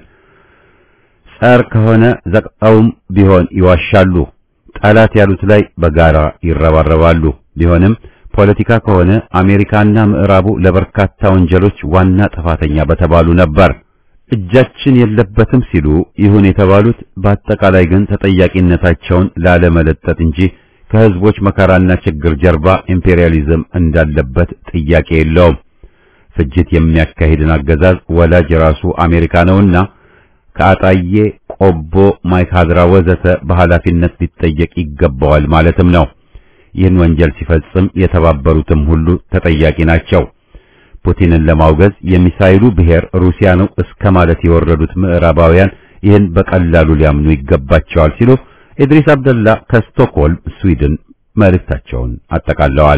ጸር ከሆነ ዘቅጠውም ቢሆን ይዋሻሉ። ጠላት ያሉት ላይ በጋራ ይረባረባሉ። ቢሆንም ፖለቲካ ከሆነ አሜሪካና ምዕራቡ ለበርካታ ወንጀሎች ዋና ጥፋተኛ በተባሉ ነበር። እጃችን የለበትም ሲሉ ይሁን የተባሉት በአጠቃላይ ግን ተጠያቂነታቸውን ላለመለጠጥ እንጂ ከህዝቦች መከራና ችግር ጀርባ ኢምፔሪያሊዝም እንዳለበት ጥያቄ የለውም። ፍጅት የሚያካሂድን አገዛዝ ወላጅ ራሱ አሜሪካ ነውና ከአጣዬ፣ ቆቦ፣ ማይካድራ ወዘተ በኃላፊነት ሊጠየቅ ይገባዋል ማለትም ነው። ይህን ወንጀል ሲፈጽም የተባበሩትም ሁሉ ተጠያቂ ናቸው። ፑቲንን ለማውገዝ የሚሳይሉ ብሔር ሩሲያ ነው እስከ ማለት የወረዱት ምዕራባውያን ይህን በቀላሉ ሊያምኑ ይገባቸዋል ሲሉ ኢድሪስ አብደላ ከስቶክሆልም ስዊድን መልእክታቸውን አጠቃለዋል።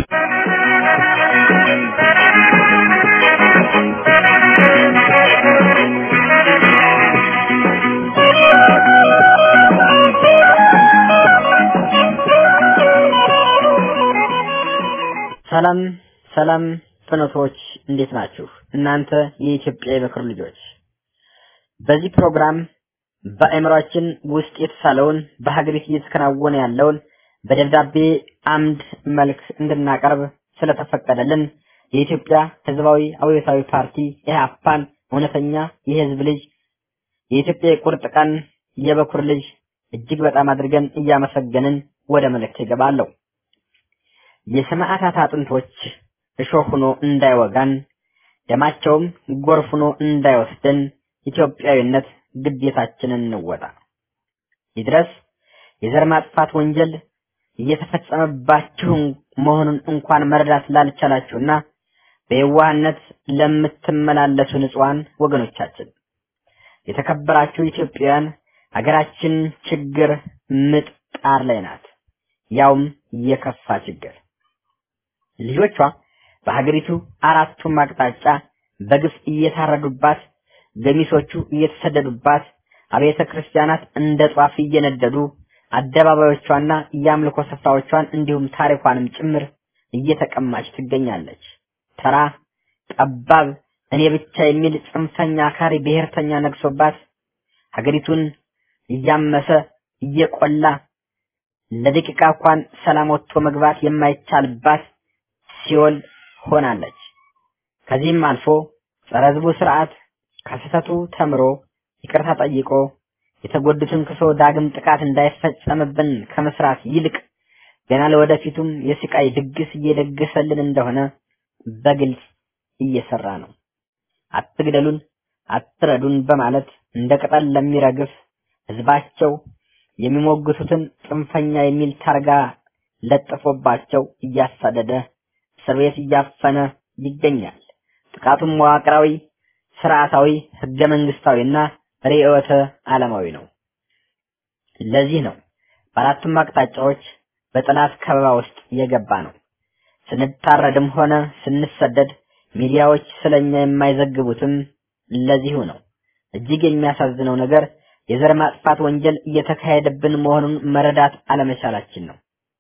ሰላም ሰላም ፍኖቶች እንዴት ናችሁ? እናንተ የኢትዮጵያ የበኩር ልጆች በዚህ ፕሮግራም በአእምሯችን ውስጥ የተሳለውን በሀገሪቱ እየተከናወነ ያለውን በደብዳቤ አምድ መልክ እንድናቀርብ ስለተፈቀደልን የኢትዮጵያ ሕዝባዊ አብዮታዊ ፓርቲ ኢህአፓን እውነተኛ የህዝብ ልጅ የኢትዮጵያ የቁርጥ ቀን የበኩር ልጅ እጅግ በጣም አድርገን እያመሰገንን ወደ መልእክት ይገባለሁ። የሰማዕታት አጥንቶች እሾህ ሆኖ እንዳይወጋን ደማቸውም ጎርፍ ሆኖ እንዳይወስደን ኢትዮጵያዊነት ግዴታችንን እንወጣ። ይድረስ የዘር ማጥፋት ወንጀል እየተፈጸመባችሁ መሆኑን እንኳን መረዳት ላልቻላችሁና በየዋህነት ለምትመላለሱ ንጹሐን ወገኖቻችን የተከበራችሁ ኢትዮጵያውያን ሀገራችን ችግር ምጥ ጣር ላይ ናት። ያውም የከፋ ችግር ልጆቿ በሀገሪቱ አራቱም አቅጣጫ በግፍ እየታረዱባት፣ ገሚሶቹ እየተሰደዱባት፣ አብያተ ክርስቲያናት እንደ ጧፍ እየነደዱ አደባባዮቿና የአምልኮ ስፍራዎቿን እንዲሁም ታሪኳንም ጭምር እየተቀማች ትገኛለች። ተራ ጠባብ እኔ ብቻ የሚል ጽንፈኛ አካሪ ብሔርተኛ ነግሶባት ሀገሪቱን እያመሰ እየቆላ ለደቂቃ እንኳን ሰላም ወጥቶ መግባት የማይቻልባት ሲኦል ሆናለች። ከዚህም አልፎ ጸረ ሕዝቡ ስርዓት ከስህተቱ ተምሮ ይቅርታ ጠይቆ የተጎዱትን ክሶ ዳግም ጥቃት እንዳይፈጸምብን ከመስራት ይልቅ ገና ለወደፊቱም የስቃይ ድግስ እየደገሰልን እንደሆነ በግልጽ እየሰራ ነው። አትግደሉን፣ አትረዱን በማለት እንደ ቅጠል ለሚረግፍ ህዝባቸው የሚሞግቱትን ጽንፈኛ የሚል ታርጋ ለጥፎባቸው እያሳደደ እስር ቤት እያፈነ ይገኛል። ጥቃቱም መዋቅራዊ፣ ስርዓታዊ፣ ህገ መንግስታዊና ርዕዮተ ዓለማዊ ነው። ለዚህ ነው በአራቱም አቅጣጫዎች በጠላት ከበባ ውስጥ የገባ ነው። ስንታረድም ሆነ ስንሰደድ ሚዲያዎች ስለኛ የማይዘግቡትም ለዚሁ ነው። እጅግ የሚያሳዝነው ነገር የዘር ማጥፋት ወንጀል እየተካሄደብን መሆኑን መረዳት አለመቻላችን ነው።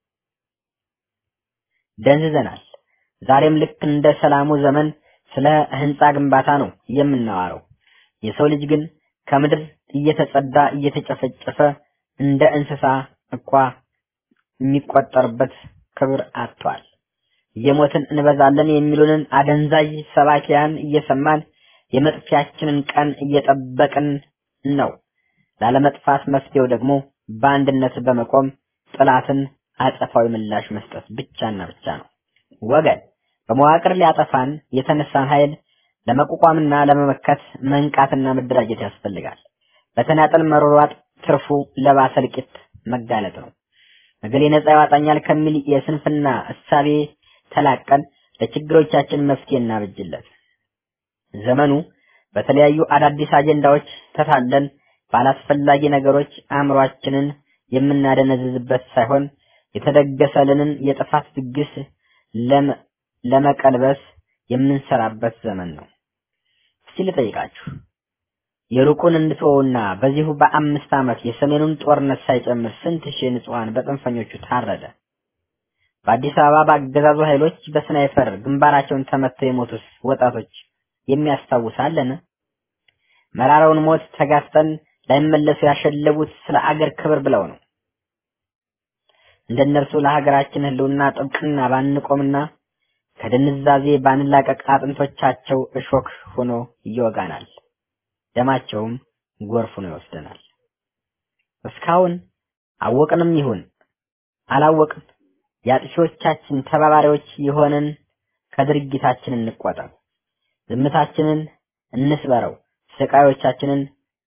ደንዝዘናል። ዛሬም ልክ እንደ ሰላሙ ዘመን ስለ ህንፃ ግንባታ ነው የምናዋረው። የሰው ልጅ ግን ከምድር እየተጸዳ እየተጨፈጨፈ እንደ እንስሳ እንኳ የሚቆጠርበት ክብር አጥቷል። እየሞትን እንበዛለን የሚሉንን አደንዛዥ ሰባኪያን እየሰማን የመጥፊያችንን ቀን እየጠበቅን ነው። ላለመጥፋት መፍትሄው ደግሞ በአንድነት በመቆም ጥላትን አጸፋዊ ምላሽ መስጠት ብቻና ብቻ ነው። ወገን በመዋቅር ሊያጠፋን የተነሳን ኃይል ለመቋቋምና ለመመከት መንቃትና መደራጀት ያስፈልጋል። በተናጠል መሯሯጥ ትርፉ ለባሰ እልቂት መጋለጥ ነው። እገሌ ነፃ ያወጣኛል ከሚል የስንፍና እሳቤ ተላቀን ለችግሮቻችን መፍትሄ እናብጅለት። ዘመኑ በተለያዩ አዳዲስ አጀንዳዎች ተታለን ባላስፈላጊ ነገሮች አእምሯችንን የምናደነዝዝበት ሳይሆን የተደገሰልንን የጥፋት ድግስ ለመቀልበስ የምንሰራበት ዘመን ነው። እስቲ ልጠይቃችሁ፣ የሩቁን እንድትወውና በዚሁ በአምስት ዓመት የሰሜኑን ጦርነት ሳይጨምር ስንት ሺህ ንጹሐን በጽንፈኞቹ ታረደ? በአዲስ አበባ በአገዛዙ ኃይሎች በስናይፐር ግንባራቸውን ተመተው የሞቱት ወጣቶች የሚያስታውሳለን? መራራውን ሞት ተጋፍጠን ላይመለሱ ያሸለቡት ስለ አገር ክብር ብለው ነው። እንደነርሱ ለሀገራችን ሕልውና ጥብቅና ባንቆምና ከድንዛዜ ባንላቀቅ አጥንቶቻቸው እሾክ ሆኖ ይወጋናል፣ ደማቸውም ጎርፍ ሆኖ ይወስደናል። እስካሁን አወቅንም ይሁን አላወቅም የአጥፊዎቻችን ተባባሪዎች የሆንን ከድርጊታችን እንቆጠብ። ዝምታችንን እንስበረው። ስቃዮቻችንን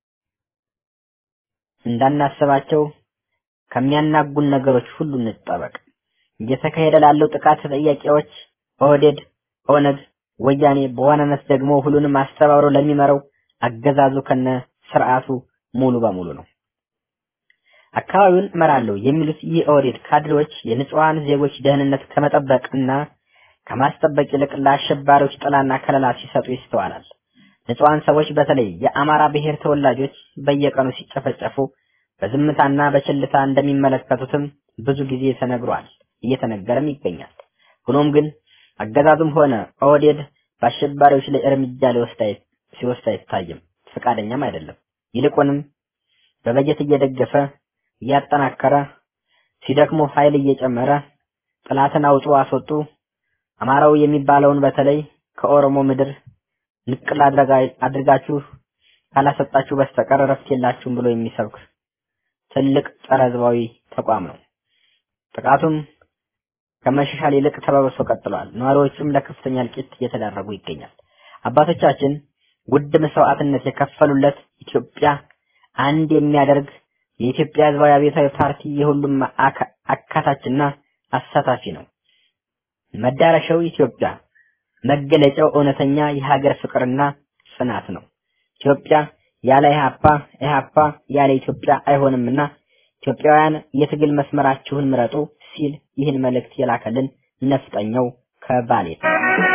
እንዳናስባቸው ከሚያናጉን ነገሮች ሁሉ እንጠበቅ። እየተካሄደ ላለው ጥቃት ተጠያቂዎች ኦህዴድ፣ ኦነግ፣ ወያኔ በዋናነት ደግሞ ሁሉንም አስተባብሮ ለሚመራው አገዛዙ ከነ ስርዓቱ ሙሉ በሙሉ ነው። አካባቢውን እመራለሁ የሚሉት ይህ ኦህዴድ ካድሬዎች የንጹሐን ዜጎች ደህንነት ከመጠበቅና ከማስጠበቅ ይልቅ ለአሸባሪዎች ጥላና ከለላ ሲሰጡ ይስተዋላል። ንጹሐን ሰዎች በተለይ የአማራ ብሔር ተወላጆች በየቀኑ ሲጨፈጨፉ በዝምታና በችልታ እንደሚመለከቱትም ብዙ ጊዜ ተነግሯል፣ እየተነገረም ይገኛል። ሆኖም ግን አገዛዙም ሆነ ኦህዴድ በአሸባሪዎች ላይ እርምጃ ሊወስድ አይ- ሲወስድ አይታይም፣ ፈቃደኛም አይደለም። ይልቁንም በበጀት እየደገፈ እያጠናከረ ሲደክሙ ኃይል እየጨመረ ጥላትን አውጡ አስወጡ አማራው የሚባለውን በተለይ ከኦሮሞ ምድር ንቅል አድርጋ- አድርጋችሁ ካላሰጣችሁ በስተቀር እረፍት የላችሁም ብሎ የሚሰብክ ትልቅ ጸረ ህዝባዊ ተቋም ነው። ጥቃቱም ከመሻሻል ይልቅ ተባብሶ ቀጥሏል። ነዋሪዎቹም ለከፍተኛ እልቂት እየተዳረጉ ይገኛል። አባቶቻችን ውድ መስዋዕትነት የከፈሉለት ኢትዮጵያ አንድ የሚያደርግ የኢትዮጵያ ህዝባዊ አብዮታዊ ፓርቲ የሁሉም አካ- አካታችና አሳታፊ ነው። መዳረሻው ኢትዮጵያ፣ መገለጫው እውነተኛ የሀገር ፍቅርና ጽናት ነው። ኢትዮጵያ ያለ ኢህአፓ፣ ኢህአፓ ያለ ኢትዮጵያ አይሆንምና ኢትዮጵያውያን የትግል መስመራችሁን ምረጡ ሲል ይህን መልእክት የላከልን ነፍጠኛው ከባሌ ነው።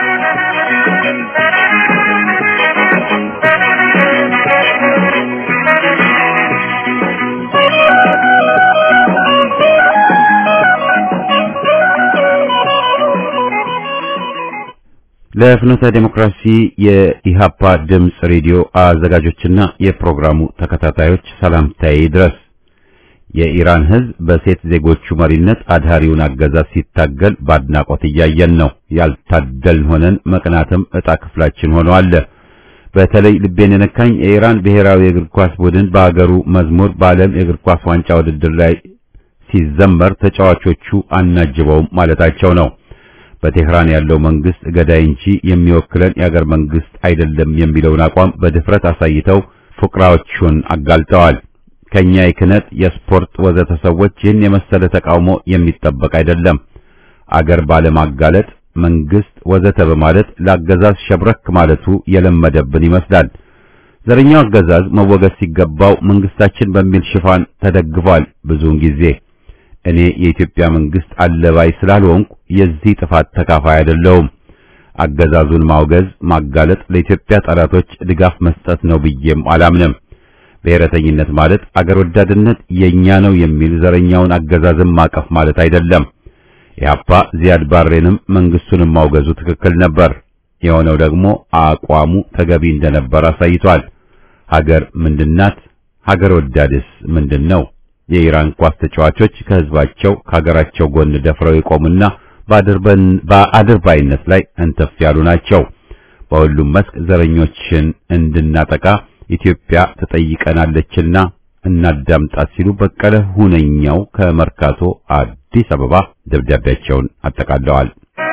ለፍኖተ ዴሞክራሲ የኢሃፓ ድምፅ ሬዲዮ አዘጋጆችና የፕሮግራሙ ተከታታዮች ሰላምታዬ ድረስ የኢራን ሕዝብ በሴት ዜጎቹ መሪነት አድሃሪውን አገዛዝ ሲታገል በአድናቆት እያየን ነው። ያልታደልን ሆነን መቅናትም ዕጣ ክፍላችን ሆኖ አለ። በተለይ ልቤን የነካኝ የኢራን ብሔራዊ የእግር ኳስ ቡድን በሀገሩ መዝሙር በዓለም የእግር ኳስ ዋንጫ ውድድር ላይ ሲዘመር ተጫዋቾቹ አናጅበውም ማለታቸው ነው። በቴህራን ያለው መንግስት ገዳይ እንጂ የሚወክለን የአገር መንግስት አይደለም የሚለውን አቋም በድፍረት አሳይተው ፉቅራዎቹን አጋልጠዋል። ከኛ የክነት የስፖርት ወዘተ ሰዎች ይህን የመሰለ ተቃውሞ የሚጠበቅ አይደለም። አገር ባለማጋለጥ መንግስት ወዘተ በማለት ለአገዛዝ ሸብረክ ማለቱ የለመደብን ይመስላል። ዘረኛው አገዛዝ መወገድ ሲገባው መንግስታችን በሚል ሽፋን ተደግፏል። ብዙውን ጊዜ እኔ የኢትዮጵያ መንግስት አለባይ ስላልሆንኩ የዚህ ጥፋት ተካፋይ አይደለሁም። አገዛዙን ማውገዝ፣ ማጋለጥ ለኢትዮጵያ ጠላቶች ድጋፍ መስጠት ነው ብዬም አላምንም። ብሔረተኝነት ማለት አገር ወዳድነት የኛ ነው የሚል ዘረኛውን አገዛዝን ማቀፍ ማለት አይደለም። ኢህአፓ ዚያድ ባሬንም መንግስቱንም ማውገዙ ትክክል ነበር። የሆነው ደግሞ አቋሙ ተገቢ እንደነበር አሳይቷል። ሀገር ምንድናት? ሀገር ወዳድስ ምንድን ነው? የኢራን ኳስ ተጫዋቾች ከህዝባቸው ከሀገራቸው ጎን ደፍረው የቆሙና በአድርባይነት ላይ እንተፍ ያሉ ናቸው። በሁሉም መስክ ዘረኞችን እንድናጠቃ ኢትዮጵያ ትጠይቀናለችና እናዳምጣት ሲሉ በቀለ ሁነኛው ከመርካቶ አዲስ አበባ ደብዳቤያቸውን አጠቃለዋል።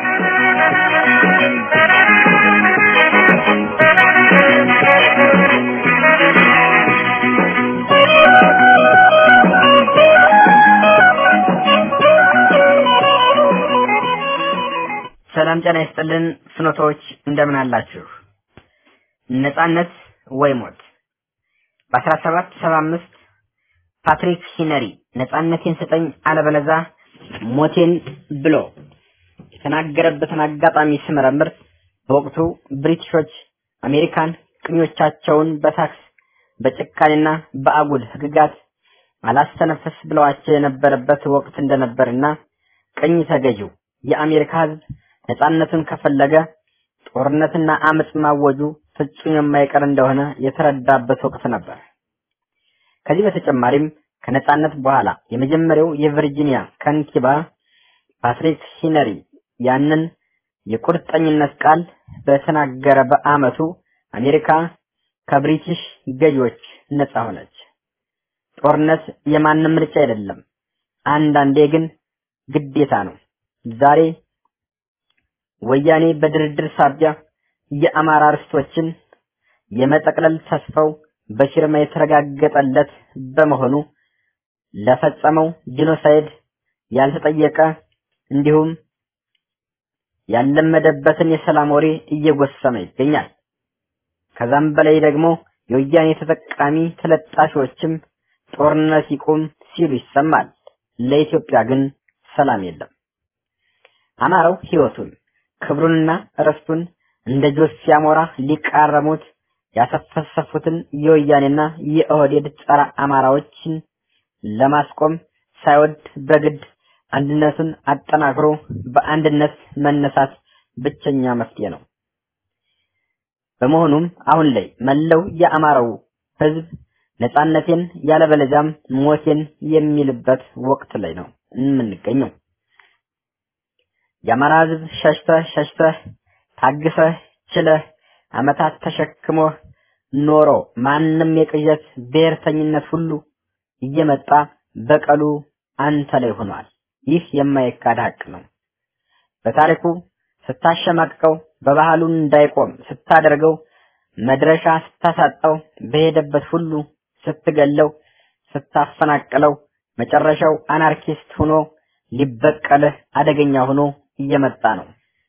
ሰላም ጤና ይስጥልን ፍኖቶች እንደምን አላችሁ? ነጻነት ወይ ሞት በአስራ ሰባት ሰባ አምስት ፓትሪክ ሂነሪ ነጻነቴን ስጠኝ አለበለዛ ሞቴን ብሎ የተናገረበትን አጋጣሚ ስመረምር በወቅቱ ብሪቲሾች አሜሪካን ቅኞቻቸውን በታክስ በጭካኔና በአጉል ህግጋት አላስተነፈስ ብለዋቸው የነበረበት ወቅት እንደነበርና ቅኝ ተገዢው የአሜሪካ ህዝብ ነጻነቱን ከፈለገ ጦርነትና አመፅ ማወጁ ፍጹም የማይቀር እንደሆነ የተረዳበት ወቅት ነበር። ከዚህ በተጨማሪም ከነጻነት በኋላ የመጀመሪያው የቨርጂኒያ ከንቲባ ፓትሪክ ሂነሪ ያንን የቁርጠኝነት ቃል በተናገረ በአመቱ አሜሪካ ከብሪቲሽ ገዢዎች ነጻ ሆነች። ጦርነት የማንም ምርጫ አይደለም፣ አንዳንዴ ግን ግዴታ ነው። ዛሬ ወያኔ በድርድር ሳቢያ የአማራ ርስቶችን የመጠቅለል ተስፋው በፊርማ የተረጋገጠለት በመሆኑ ለፈጸመው ጂኖሳይድ ያልተጠየቀ እንዲሁም ያለመደበትን የሰላም ወሬ እየጎሰመ ይገኛል። ከዛም በላይ ደግሞ የወያኔ ተጠቃሚ ተለጣፊዎችም ጦርነት ይቁም ሲሉ ይሰማል። ለኢትዮጵያ ግን ሰላም የለም። አማራው ህይወቱን ክብሩንና ርስቱን እንደ ጆስ ሲያሞራ ሊቃረሙት ያሰፈሰፉትን የወያኔና የኦህዴድ ጸረ አማራዎችን ለማስቆም ሳይወድ በግድ አንድነቱን አጠናክሮ በአንድነት መነሳት ብቸኛ መፍትሄ ነው። በመሆኑም አሁን ላይ መላው የአማራው ህዝብ ነጻነቴን ያለበለዚያም ሞቴን የሚልበት ወቅት ላይ ነው የምንገኘው። የአማራ ህዝብ ሸሽተህ ሸሽተህ ታግሰህ ችለህ አመታት ተሸክሞ ኖሮ ማንም የቅዠት ብሔርተኝነት ሁሉ እየመጣ በቀሉ አንተ ላይ ሆኗል። ይህ የማይካድ ሀቅ ነው። በታሪኩ ስታሸማቅቀው፣ በባህሉ እንዳይቆም ስታደርገው፣ መድረሻ ስታሳጣው፣ በሄደበት ሁሉ ስትገለው፣ ስታፈናቅለው፣ መጨረሻው አናርኪስት ሆኖ ሊበቀልህ አደገኛ ሆኖ እየመጣ ነው።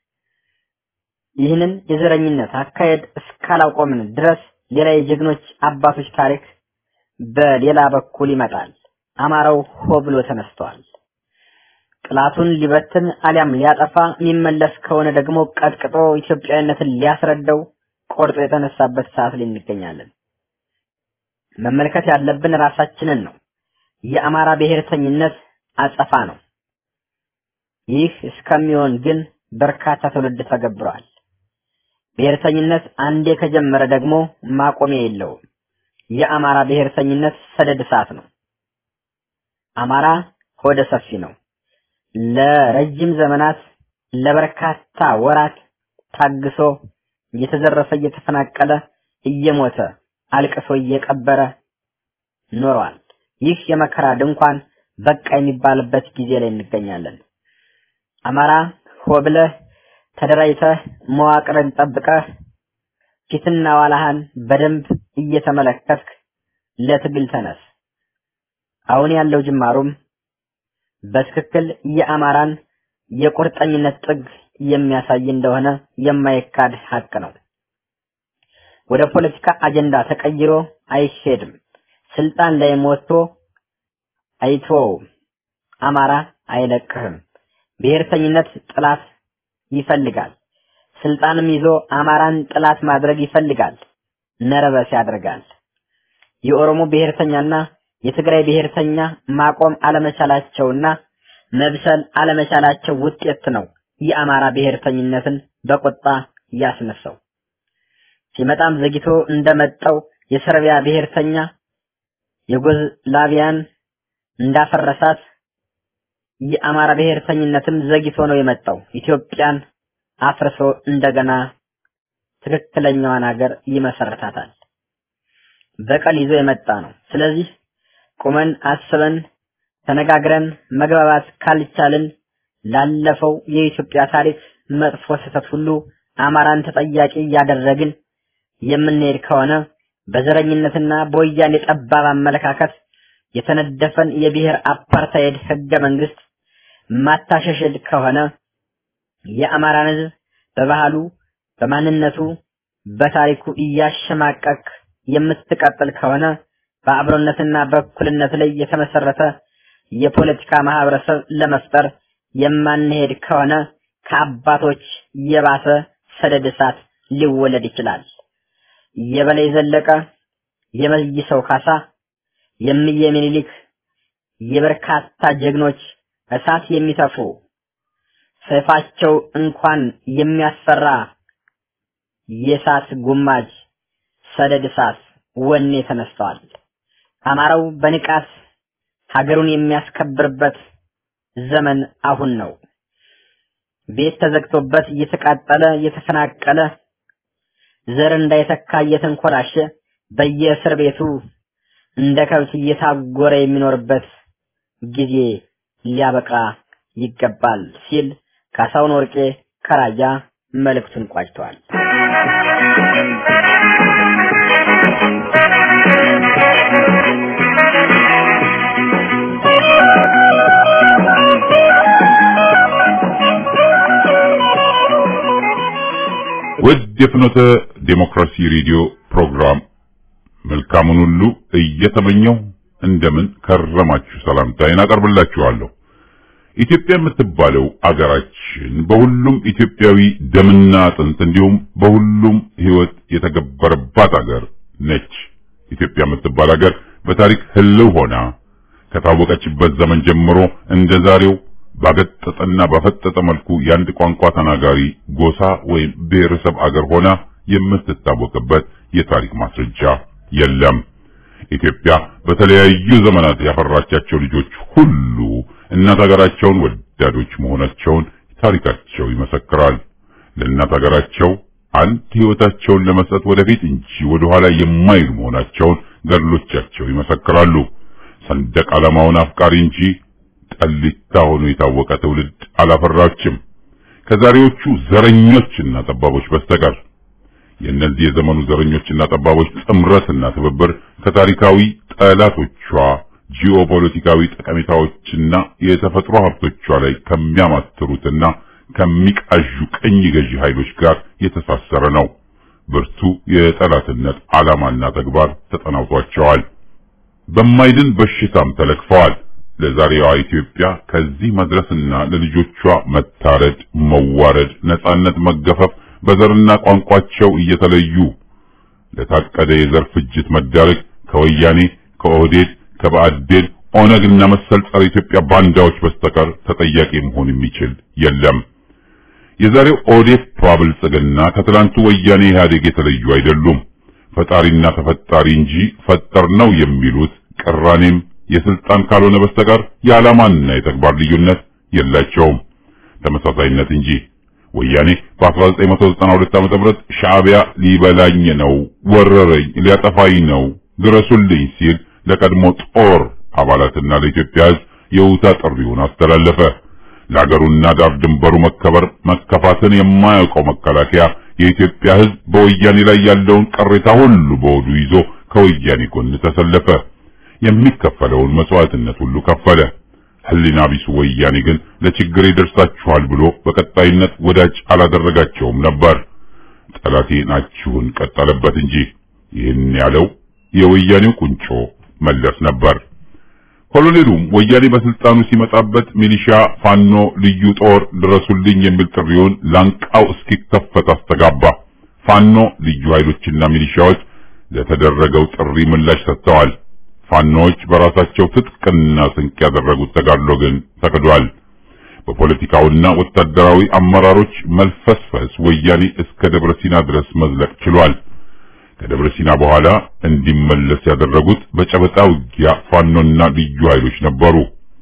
ይህንን የዘረኝነት አካሄድ እስካላቆምን ድረስ ሌላ የጀግኖች አባቶች ታሪክ በሌላ በኩል ይመጣል። አማራው ሆ ብሎ ተነስተዋል። ጥላቱን ሊበትን አሊያም ሊያጠፋ የሚመለስ ከሆነ ደግሞ ቀጥቅጦ ኢትዮጵያዊነትን ሊያስረዳው ቆርጦ የተነሳበት ሰዓት ላይ እንገኛለን። መመልከት ያለብን ራሳችንን ነው። የአማራ ብሔርተኝነት አጸፋ ነው። ይህ እስከሚሆን ግን በርካታ ትውልድ ተገብሯል። ብሔርተኝነት አንዴ ከጀመረ ደግሞ ማቆሚያ የለውም። የአማራ ብሔርተኝነት ሰደድ እሳት ነው። አማራ ሆደ ሰፊ ነው። ለረጅም ዘመናት ለበርካታ ወራት ታግሶ እየተዘረፈ እየተፈናቀለ እየሞተ አልቅሶ እየቀበረ ኖሯል። ይህ የመከራ ድንኳን በቃ የሚባልበት ጊዜ ላይ እንገኛለን። አማራ ሆ ብለህ ተደራጅተህ መዋቅርን ጠብቀህ ፊትና ዋላህን በደንብ እየተመለከትክ ለትግል ተነስ። አሁን ያለው ጅማሩም በትክክል የአማራን የቁርጠኝነት ጥግ የሚያሳይ እንደሆነ የማይካድ ሀቅ ነው። ወደ ፖለቲካ አጀንዳ ተቀይሮ አይሄድም። ስልጣን ላይ ወጥቶ አይተወውም። አማራ አይለቅህም። ብሔርተኝነት ጥላት ይፈልጋል። ስልጣንም ይዞ አማራን ጥላት ማድረግ ይፈልጋል። ነረበስ ያደርጋል። የኦሮሞ ብሔርተኛና የትግራይ ብሔርተኛ ማቆም አለመቻላቸውና መብሰል አለመቻላቸው ውጤት ነው የአማራ ብሔርተኝነትን በቁጣ ያስነሳው። ሲመጣም ዘግይቶ እንደመጣው የሰርቢያ ብሔርተኛ የጎዝላቪያን እንዳፈረሳት የአማራ ብሔርተኝነትም ዘግይቶ ነው የመጣው። ኢትዮጵያን አፍርሶ እንደገና ትክክለኛዋን ሀገር ይመሰርታታል። በቀል ይዞ የመጣ ነው። ስለዚህ ቁመን አስበን ተነጋግረን መግባባት ካልቻልን ላለፈው የኢትዮጵያ ታሪክ መጥፎ ስህተት ሁሉ አማራን ተጠያቂ እያደረግን የምንሄድ ከሆነ በዘረኝነትና በወያኔ ጠባብ አመለካከት የተነደፈን የብሔር አፓርታይድ ህገ መንግስት ማታሸሽል ከሆነ የአማራን ህዝብ በባህሉ፣ በማንነቱ፣ በታሪኩ እያሸማቀቅ የምትቀጥል ከሆነ በአብሮነትና በእኩልነት ላይ የተመሰረተ የፖለቲካ ማህበረሰብ ለመፍጠር የማንሄድ ከሆነ ከአባቶች የባሰ ሰደድ እሳት ሊወለድ ይችላል። የበላይ ዘለቀ፣ የመይሰው ካሳ፣ የምዬ ምኒልክ የበርካታ ጀግኖች እሳት የሚተፉ ሰይፋቸው እንኳን የሚያስፈራ የእሳት ጉማጅ ሰደድ እሳት ወኔ ተነስተዋል። አማራው በንቃት ሀገሩን የሚያስከብርበት ዘመን አሁን ነው። ቤት ተዘግቶበት እየተቃጠለ እየተፈናቀለ ዘር እንዳይተካ እየተንኮላሸ በየእስር ቤቱ እንደ ከብት እየታጎረ የሚኖርበት ጊዜ ሊያበቃ ይገባል ሲል ካሳሁን ወርቄ ከራያ መልእክቱን ቋጭተዋል። ውድ የፍኖተ ዴሞክራሲ ሬዲዮ ፕሮግራም መልካሙን ሁሉ እየተመኘው እንደምን ከረማችሁ ሰላምታዬን አቀርብላችኋለሁ። ኢትዮጵያ የምትባለው አገራችን በሁሉም ኢትዮጵያዊ ደምና አጥንት እንዲሁም በሁሉም ሕይወት የተገበረባት አገር ነች። ኢትዮጵያ የምትባል አገር በታሪክ ህልው ሆና ከታወቀችበት ዘመን ጀምሮ እንደ ዛሬው ባገጠጠና ባፈጠጠ መልኩ የአንድ ቋንቋ ተናጋሪ ጎሳ ወይም ብሔረሰብ አገር ሆና የምትታወቅበት የታሪክ ማስረጃ የለም። ኢትዮጵያ በተለያዩ ዘመናት ያፈራቻቸው ልጆች ሁሉ እናት ሀገራቸውን ወዳዶች መሆናቸውን ታሪካቸው ይመሰክራል። ለእናት ሀገራቸው አንድ ሕይወታቸውን ለመስጠት ወደፊት እንጂ ወደ ኋላ የማይሉ መሆናቸውን ገድሎቻቸው ይመሰክራሉ። ሰንደቅ ዓላማውን አፍቃሪ እንጂ ጠሊታ ሆኖ የታወቀ ትውልድ አላፈራችም ከዛሬዎቹ ዘረኞችና ጠባቦች በስተቀር። የእነዚህ የዘመኑ ዘረኞችና ጠባቦች ጥምረትና ትብብር ከታሪካዊ ጠላቶቿ ጂኦፖለቲካዊ ጠቀሜታዎችና የተፈጥሮ ሀብቶቿ ላይ ከሚያማትሩትና ከሚቃዡ ቀኝ ገዢ ኃይሎች ጋር የተሳሰረ ነው። ብርቱ የጠላትነት ዓላማና ተግባር ተጠናውቷቸዋል። በማይድን በሽታም ተለክፈዋል። ለዛሬዋ ኢትዮጵያ ከዚህ መድረስና ለልጆቿ መታረድ፣ መዋረድ፣ ነጻነት መገፈፍ በዘርና ቋንቋቸው እየተለዩ ለታቀደ የዘር ፍጅት መዳረግ ከወያኔ ከኦህዴድ ከባዕዴን ኦነግና መሰል ጸረ ኢትዮጵያ ባንዳዎች በስተቀር ተጠያቂ መሆን የሚችል የለም። የዛሬው ኦዴፓ ብልጽግና ከትላንቱ ወያኔ ኢህአዴግ የተለዩ አይደሉም። ፈጣሪና ተፈጣሪ እንጂ ፈጠር ነው የሚሉት ቅራኔም የስልጣን ካልሆነ በስተቀር የዓላማና የተግባር ልዩነት የላቸውም፣ ተመሳሳይነት እንጂ። ወያኔ በ1992 ዓ.ም ሻዕቢያ ሊበላኝ ነው፣ ወረረኝ፣ ሊያጠፋኝ ነው፣ ድረሱልኝ ሲል ለቀድሞ ጦር አባላትና ለኢትዮጵያ ሕዝብ የውታ ጥሪውን አስተላለፈ። ለአገሩና ዳር ድንበሩ መከበር መከፋትን የማያውቀው መከላከያ የኢትዮጵያ ሕዝብ በወያኔ ላይ ያለውን ቅሬታ ሁሉ በወዱ ይዞ ከወያኔ ጎን ተሰለፈ። የሚከፈለውን መስዋዕትነት ሁሉ ከፈለ። ሕሊና ቢሱ ወያኔ ግን ለችግር ይደርሳችኋል ብሎ በቀጣይነት ወዳጅ አላደረጋቸውም ነበር። ጠላቴ ናችሁን ቀጠለበት እንጂ ይህን ያለው የወያኔው ቁንጮ መለስ ነበር። ኮሎኔሉም ወያኔ በስልጣኑ ሲመጣበት ሚሊሻ፣ ፋኖ፣ ልዩ ጦር ድረሱልኝ የሚል ጥሪውን ላንቃው እስኪከፈት አስተጋባ። ፋኖ፣ ልዩ ኃይሎችና ሚሊሻዎች ለተደረገው ጥሪ ምላሽ ሰጥተዋል። ፋኖዎች በራሳቸው ትጥቅና ስንቅ ያደረጉት ተጋድሎ ግን ተክዷል። በፖለቲካውና ወታደራዊ አመራሮች መልፈስፈስ ወያኔ እስከ ደብረ ሲና ድረስ መዝለቅ ችሏል። ከደብረ ሲና በኋላ እንዲመለስ ያደረጉት በጨበጣ ውጊያ ፋኖና ልዩ ኃይሎች ነበሩ።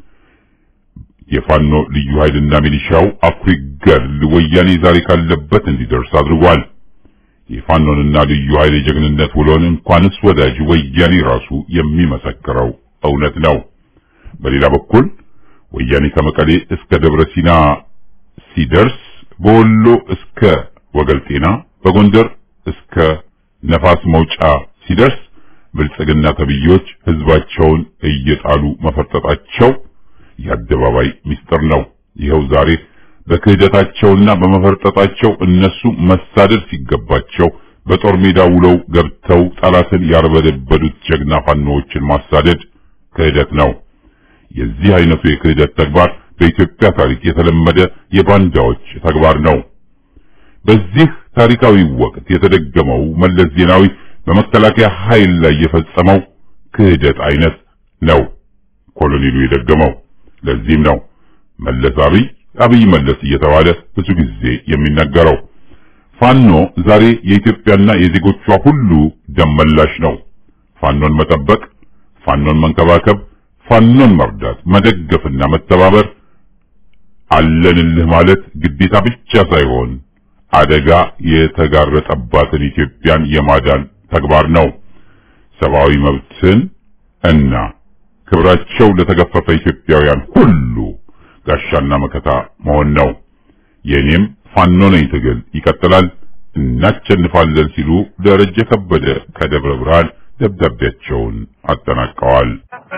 የፋኖ ልዩ ኃይልና ሚሊሻው አኩሪ ገድል ወያኔ ዛሬ ካለበት እንዲደርስ አድርጓል። የፋኖንና ልዩ ኃይል የጀግንነት ውሎን እንኳንስ ወዳጅ ወያኔ ራሱ የሚመሰክረው እውነት ነው። በሌላ በኩል ወያኔ ከመቀሌ እስከ ደብረ ሲና ሲደርስ፣ በወሎ እስከ ወገልጤና፣ በጎንደር እስከ ነፋስ መውጫ ሲደርስ ብልጽግና ተብዮች ህዝባቸውን እየጣሉ መፈርጠጣቸው የአደባባይ ምስጢር ነው። ይኸው ዛሬ በክህደታቸውና በመፈርጠጣቸው እነሱ መሳደድ ሲገባቸው በጦር ሜዳ ውለው ገብተው ጠላትን ያርበደበዱት ጀግና ፋኖዎችን ማሳደድ ክህደት ነው። የዚህ አይነቱ የክህደት ተግባር በኢትዮጵያ ታሪክ የተለመደ የባንዳዎች ተግባር ነው። በዚህ ታሪካዊ ወቅት የተደገመው መለስ ዜናዊ በመከላከያ ኃይል ላይ የፈጸመው ክህደት አይነት ነው ኮሎኔሉ የደገመው። ለዚህም ነው መለስ አብይ አብይ መለስ እየተባለ ብዙ ጊዜ የሚነገረው። ፋኖ ዛሬ የኢትዮጵያና የዜጎቿ ሁሉ ደም መላሽ ነው። ፋኖን መጠበቅ፣ ፋኖን መንከባከብ፣ ፋኖን መርዳት፣ መደገፍና መተባበር አለንልህ ማለት ግዴታ ብቻ ሳይሆን አደጋ የተጋረጠባትን ኢትዮጵያን የማዳን ተግባር ነው። ሰብአዊ መብትን እና ክብራቸው ለተገፈፈ ኢትዮጵያውያን ሁሉ ጋሻና መከታ መሆን ነው። የኔም ፋኖ ነኝ ትግል ይቀጥላል፣ እናሸንፋለን ሲሉ ደረጀ ከበደ ከደብረ ብርሃን ደብዳቤያቸውን አጠናቀዋል።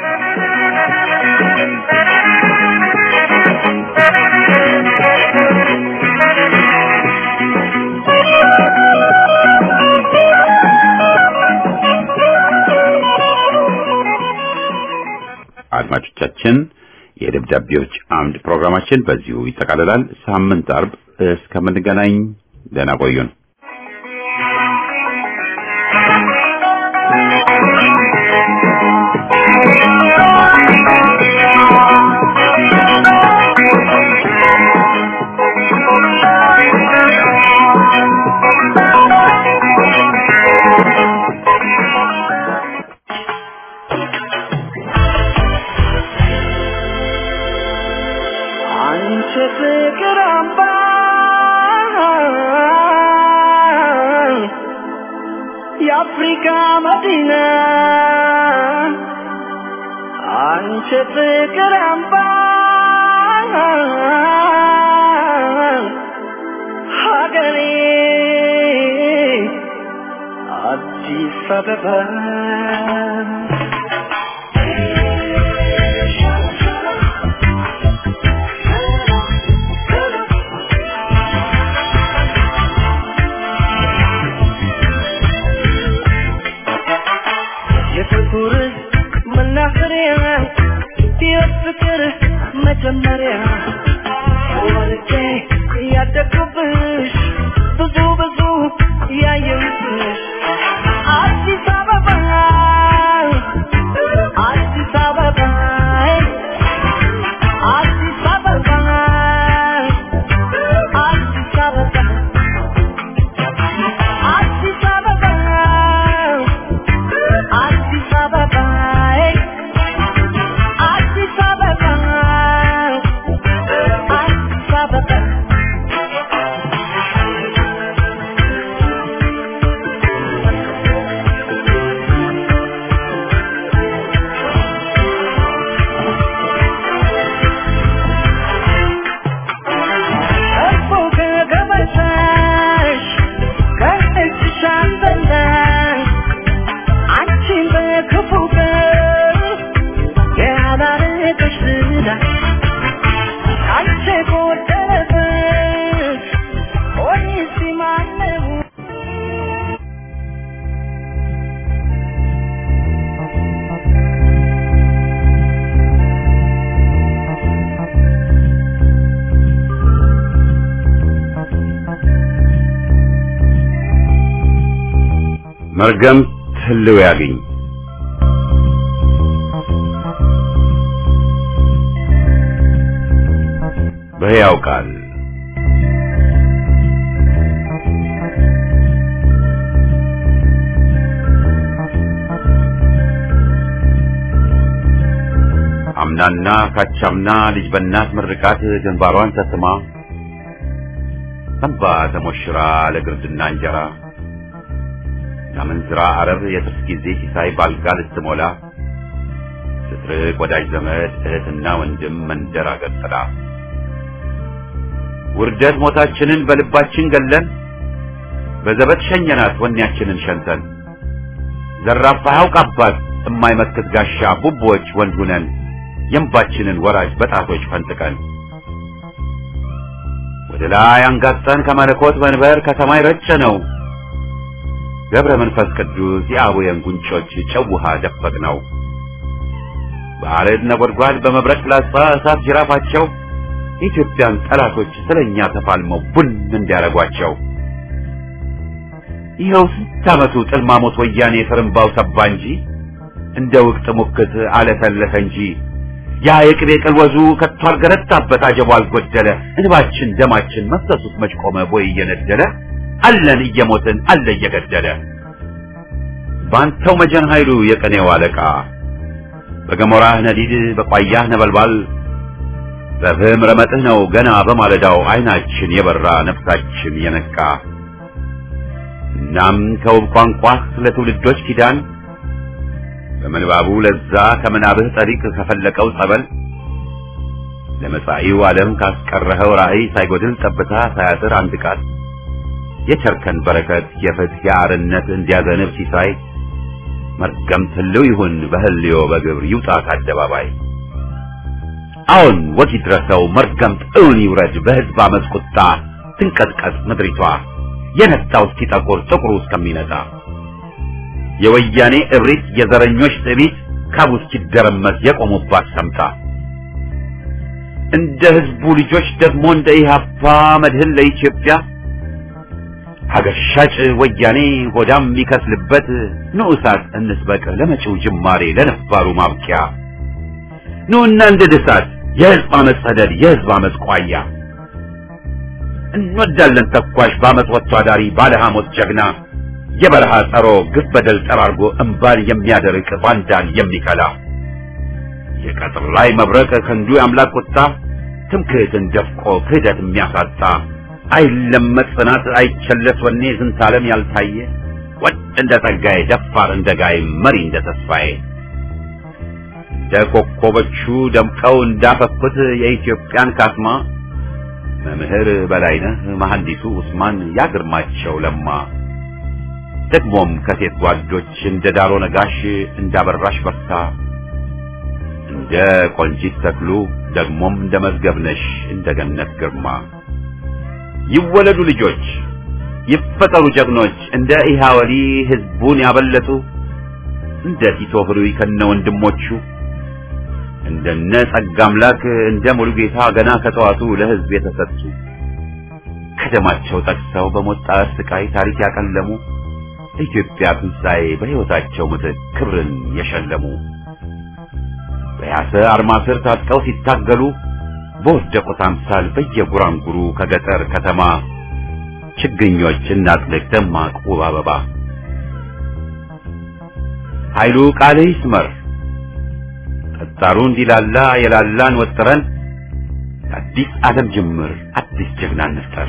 አድማጮቻችን የደብዳቤዎች አምድ ፕሮግራማችን በዚሁ ይጠቃልላል። ሳምንት አርብ እስከምንገናኝ ደህና ቆዩን። የአፍሪካ መዲና አንቺ ፍቅር አምባ ሀገሬ አዲስ አበባ የፍቅር መናኸሪያ የፍቅር መጀመሪያ ወልጄ ያደግኩብሽ ብዙ ብዙ ያየሁብሽ አዲስ አበባ አዲስ አበባ አዲስ አበባ አዲስ አበባ አዲስ አበባ አዲስ አበባ አዲስ አበባ አዲስ አበባ እኮ ከገበታሽ ከእጅሽ አንበላሽ አንቺን በክፉ ቀን ያላረገሽ ዝና አንቺ ጎደለበት ሆኒስ ማነው መርገም ህልው ያግኝ በሕያው ቃል አምናና ካቻምና ልጅ በእናት ምርቃት ግንባሯን ተስማ እንባ ተሞሽራ ለግርድና እንጀራ ከምንዝራ አረብ የጥርስ ጊዜ ሲሳይ ባልጋ ልትሞላ ስትርቅ ወዳጅ ዘመድ እህትና ወንድም መንደር አገር ጥላ ውርደት ሞታችንን በልባችን ገለን በዘበት ሸኘናት ወኔያችንን ሸንተን ዘራፋ ያውቅ አባት የማይመክት ጋሻ ቡቦች ወንድ ሁነን የእንባችንን ወራጅ በጣቶች ፈንጥቀን ወደ ላይ አንጋጠን ከመለኮት መንበር ከሰማይ ረጨ ነው ገብረ መንፈስ ቅዱስ የአቡየን ጉንጮች ጨው ውሃ ደፈቅ ነው በአረድ ነጎድጓድ በመብረቅ ፍላጻ እሳት ጅራፋቸው የኢትዮጵያን ጠላቶች ስለኛ ተፋልመው ቡን እንዲያረጓቸው ይኸው ስንት ዓመቱ ጥልማሞት ወያኔ ፍርምባው ሰባ እንጂ እንደ ውቅት ሙክት አለተለተ እንጂ ያ የቅቤ ቅልወዙ ከቶ አልገረታበት አጀቡ አልጎደለ እንባችን ደማችን መፍሰሱት መች ቆመ ቦይ እየነደለ አለን እየሞትን አለ እየገደለ ባንተው መጀን ኃይሉ የቀኔው አለቃ በገሞራህ ነዲድ በቋያህ ነበልባል በፍህም ረመጥህ ነው ገና በማለዳው አይናችን የበራ ነፍሳችን የነቃ እናም ከውብ ቋንቋህ ለትውልዶች ኪዳን በምንባቡ ለዛ ከምናብህ ጠሪቅ ከፈለቀው ጸበል ለመጻኢው ዓለም ካስቀረኸው ራእይ ሳይጎድል ጠብታ ሳያጥር አንድ ቃል የቸርከን በረከት የፍትህ የአርነት እንዲያዘንብ ሲሳይ መርገም ትልው ይሁን በህልዮ በግብር ይውጣ ከአደባባይ አሁን ወግ ይድረሰው መርገም እውን ይውረድ በህዝብ አመፅ ቁጣ ትንቀጥቀጥ ምድሪቷ የነጣው እስኪጠቁር ጥቁሩ እስከሚነጣ የወያኔ እብሪት የዘረኞች ትዕቢት ካቡ እስኪደረመስ የቆሙባት ሰምታ እንደ ህዝቡ ልጆች ደግሞ እንደ ኢህአፓ መድህን ለኢትዮጵያ ሀገር ሻጭ ወያኔ ሆዳም የሚከስልበት ንዑሳት እንስበቅ ለመጪው ጅማሬ ለነባሩ ማብቂያ ኑና እንደ ድሳት የህዝብ አመፅ ሰደድ የህዝብ አመፅ ቋያ እንወዳለን ተኳሽ በአመፅ ወጥቶ አዳሪ ባለ ሐሞት ጀግና የበረሃ ጸሮ ግፍ በደል ጠራርጎ እምባን የሚያደርቅ ባንዳን የሚከላ የቀጥር ላይ መብረቅ ክንዱ የአምላክ ቁጣ ትምክህትን ደፍቆ ክህደት የሚያሳጣ አይለመጥ ጽናት አይቸለስ ወኔ ዝንታለም ያልታየ ወድ እንደ ጸጋዬ ደፋር እንደ ጋይ መሪ እንደ ተስፋዬ እንደ ኮከቦቹ ደምቀው እንዳፈኩት የኢትዮጵያን ካስማ መምህር በላይነህ መሐንዲሱ ኡስማን ያግርማቸው ለማ ደግሞም ከሴት ጓዶች እንደ ዳሮ ነጋሽ እንዳበራሽ በርታ እንደ ቆንጂት ተክሉ ደግሞም እንደ መዝገብነሽ እንደ ገነት ግርማ ይወለዱ ልጆች ይፈጠሩ ጀግኖች እንደ ኢሃወሊ ህዝቡን ያበለጡ እንደ ቲቶ ህሩይ ከነ ወንድሞቹ እንደነ ጸጋ አምላክ እንደ ሙሉጌታ ገና ከጠዋቱ ለህዝብ የተሰጡ ከደማቸው ጠቅሰው በሞት ጣር ስቃይ ታሪክ ያቀለሙ ለኢትዮጵያ ትንሣኤ በሕይወታቸው ምትክ ክብርን የሸለሙ በያሰ አርማ ስር ታጥቀው ሲታገሉ በወደቁት አምሳል በየጉራንጉሩ ከገጠር ከተማ ችግኞች እናጥልቅ ደማቅ ውብ አበባ ኃይሉ ቃል ይስመር ጠጣሩ እንዲላላ የላላን ወጥረን አዲስ ዓለም ጅምር አዲስ ጀግና እንፍጠር።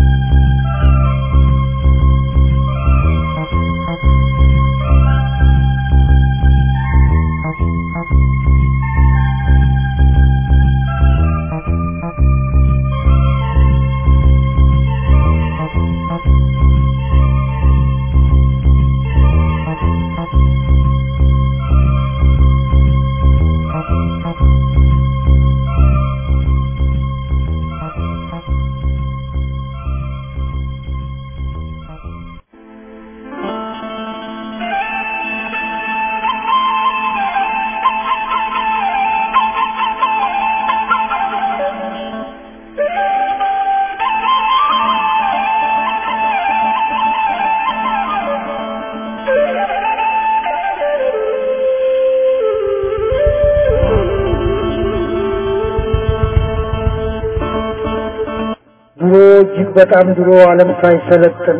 ድሮ እጅግ በጣም ድሮ ዓለም ሳይሰለጥን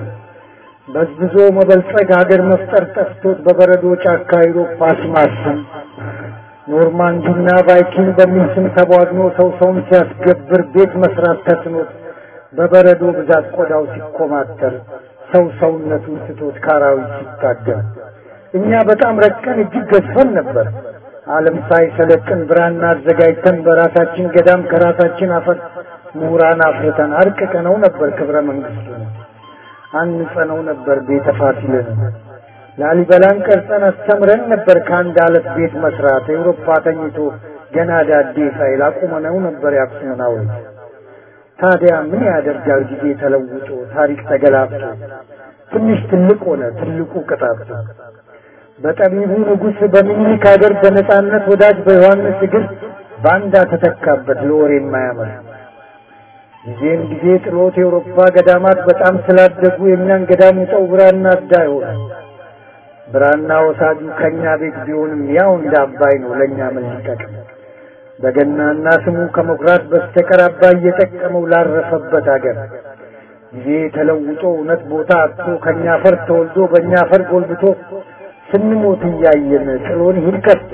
በዝብዞ መበልጸግ ሀገር መፍጠር ጠፍቶት በበረዶ ጫካ አውሮፓ አስማሰን ኖርማንዲና ቫይኪንግ በሚል ስም ተቧድኖ ሰው ሰውን ሲያስገብር ቤት መስራት ተስኖት በበረዶ ብዛት ቆዳው ሲኮማተር ሰው ሰውነቱን ስቶት ካራዊት ሲታገል እኛ በጣም ረቀን እጅግ ገዝፈን ነበር። ዓለም ሳይሰለጥን ብራና አዘጋጅተን በራሳችን ገዳም ከራሳችን አፈር ምሁራን አፍርተን አርቅቀነው ነበር ክብረ መንግስቱን አንጸነው ነበር ቤተ ፋሲልን ላሊበላን ቀርጸን አስተምረን ነበር ከአንድ አለት ቤት መስራት ኤውሮፓ ተኝቶ ገና ዳዴ ሳይል አቁመነው ነበር የአክሱምን ሐውልት ታዲያ ምን ያደርጋል ጊዜ ተለውጦ ታሪክ ተገላብጦ ትንሽ ትልቅ ሆነ ትልቁ ቅጣት በጠቢቡ ንጉሥ በሚኒሊክ ሀገር በነጻነት ወዳጅ በዮሐንስ እግር ባንዳ ተተካበት ለወሬ የማያምር ጊዜም ጊዜ ጥሎት የአውሮፓ ገዳማት በጣም ስላደጉ የእኛን ገዳም ውጠው ብራና አዳ ሆነ። ብራና ወሳጁ ከእኛ ቤት ቢሆንም ያው እንደ አባይ ነው ለእኛ ምን ሊጠቅም? በገናና ስሙ ከመኩራት በስተቀር አባይ እየጠቀመው ላረፈበት አገር ጊዜ ተለውጦ እውነት ቦታ አጥቶ ከእኛ አፈር ተወልዶ በእኛ አፈር ጎልብቶ ስንሞት እያየን ጥሎን ይሄድ ከቶ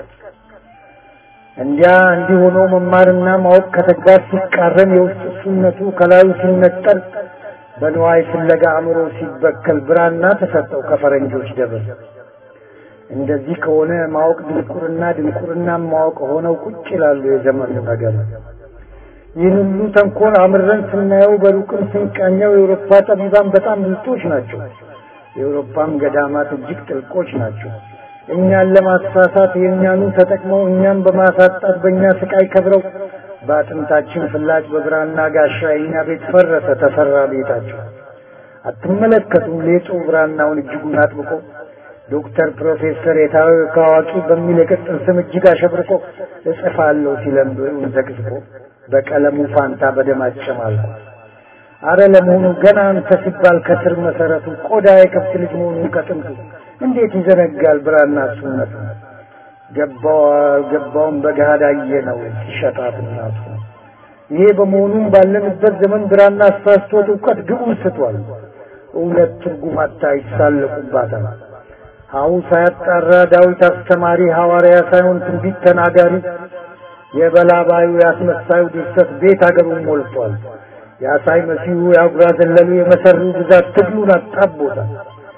እንዲያ እንዲህ ሆኖ መማርና ማወቅ ከተግባር ሲቃረን የውስጥ እሱነቱ ከላዩ ሲነጠል በንዋይ ፍለጋ አእምሮ ሲበከል ብራና ተሰጠው ከፈረንጆች ደብር። እንደዚህ ከሆነ ማወቅ ድንቁርና፣ ድንቁርና ማወቅ ሆነው ቁጭ ይላሉ የዘመኑ ነገር። ይህን ሁሉ ተንኮል አምረን ስናየው በሩቅም ስንቃኘው የአውሮፓ ጠቢባን በጣም ብልጦች ናቸው። የአውሮፓም ገዳማት እጅግ ጥልቆች ናቸው። እኛን ለማሳሳት የእኛኑ ተጠቅመው እኛን በማሳጣት በእኛ ስቃይ ከብረው በአጥንታችን ፍላጭ በብራና ጋሻ የእኛ ቤት ፈረሰ ተሰራ ቤታቸው። አትመለከቱም ሌጡ ብራናውን እጅጉን አጥብቆ ዶክተር ፕሮፌሰር የታወቀ አዋቂ በሚል የቅጽል ስም እጅግ አሸብርቆ እጽፋለሁ ሲለም ብዕሩን ዘቅዝቆ በቀለሙ ፋንታ በደም አጨማልቆ አረ ለመሆኑ ገና አንተ ሲባል ከስር መሰረቱ ቆዳ የከብት ልጅ መሆኑን ከጥንቱ እንዴት ይዘነጋል ብራና እሱነቱ ገባው አልገባውም በገሃድ አየነው ሲሸጣት እናቱ ይሄ በመሆኑም ባለንበት ዘመን ብራና አሳስቶት እውቀት ግቡን ስቷል እውነት ትርጉም አታ ይሳለቁባታል ሀው ሳያጣራ ዳዊት አስተማሪ ሐዋርያ ሳይሆን ትንቢት ተናጋሪ የበላባዩ ያስመሳዩ ድርሰት ቤት አገሩን ሞልቷል የአሳይ መሲሁ የአጉራ ዘለሉ የመሰሩ ብዛት ትግሉን አጣቦታል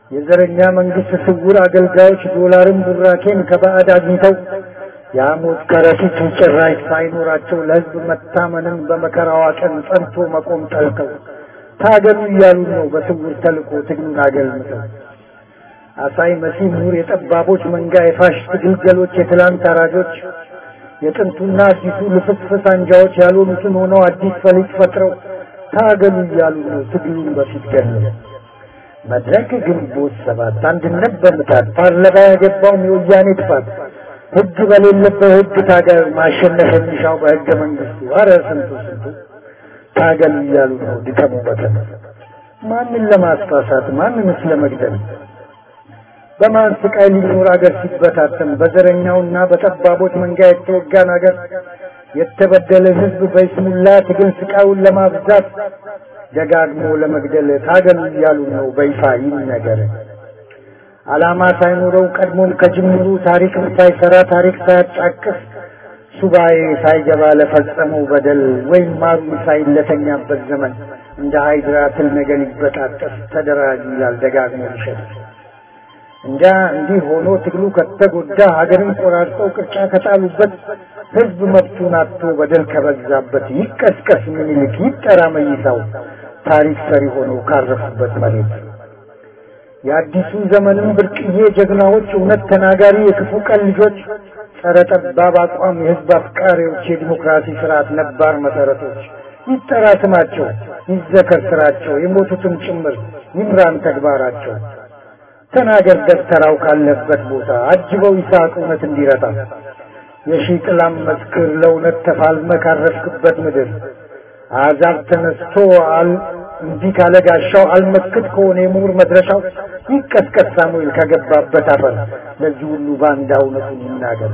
የዘረኛ መንግስት ስውር አገልጋዮች ዶላርን ቡራኬን ከባዕድ አግኝተው የሐሞት ከረጢት ጭራሽ ሳይኖራቸው ለሕዝብ መታመንን በመከራዋ ቀን ጸንቶ መቆም ጠልተው ታገሉ እያሉ ነው በስውር ተልኮ ትግሉን አገልምተው አሳይ መሲህ ምሁር የጠባቦች መንጋ የፋሽስት ግልገሎች የትላንት አራጆች የጥንቱና አዲሱ ልፍስፍስ አንጃዎች ያልሆኑትን ሆነው አዲስ ፈሊጥ ፈጥረው ታገሉ እያሉ ነው ትግሉን በፊት ገለው መድረክ ግንቦት ሰባት አንድነት በምታት ፓርላማ ያገባውም የወያኔ ጥፋት ህግ በሌለበት ህግ ታገል ማሸነፍ የሚሻው በህገ መንግስቱ አረ ስንቱ ስንቱ ታገሉ እያሉ ነው ድከሙ በተነ ማንን ለማስፋሳት ማንንስ ለመግደል በማን ስቃይ ሊኖር አገር ሲበታተን በዘረኛውና በጠባቦች መንጋ የተወጋን አገር የተበደለ ህዝብ በይስሙላ ትግል ስቃዩን ለማብዛት ደጋግሞ ለመግደል ታገሉ እያሉ ነው በይፋ ይነገር። ዓላማ ሳይኖረው ቀድሞም ከጅምሩ ታሪክም ሳይሰራ ታሪክ ሳያጫቅስ ሱባኤ ሳይገባ ለፈጸመው በደል ወይም ማሩ ሳይለተኛበት ዘመን እንደ ሃይድራ ትል ነገር ሊበጣጠስ ተደራጅ ይላል ደጋግሞ ይሸጥ እንጃ እንዲህ ሆኖ ትግሉ ከተጎዳ ሀገርን ቆራርጠው ቅርጫ ከጣሉበት ህዝብ መብቱን አጥቶ በደል ከበዛበት ይቀስቀስ ምኒልክ ይጠራ መይሳው ታሪክ ሰሪ ሆነው ካረፉበት መሬት የአዲሱ ዘመንም ብርቅዬ ጀግናዎች እውነት ተናጋሪ የክፉ ቀን ልጆች ጸረ ጠባብ አቋም የህዝብ አፍቃሪዎች የዲሞክራሲ ስርዓት ነባር መሰረቶች ይጠራ ስማቸው ይዘከር ስራቸው የሞቱትም ጭምር ይምራን ተግባራቸው ተናገር ደብተራው ካለበት ቦታ አጅበው ይስሐቅ እውነት እንዲረታ የሺህ ጥላም መስክር ለእውነት ተፋልመ ካረፍክበት ምድር አሕዛብ ተነስቶ አል እንዲህ ካለ ጋሻው አልመክት ከሆነ የምሁር መድረሻው ይቀስቀስ ሳሙኤል ከገባበት አፈር ለዚህ ሁሉ ባንዳ እውነቱን ይናገር።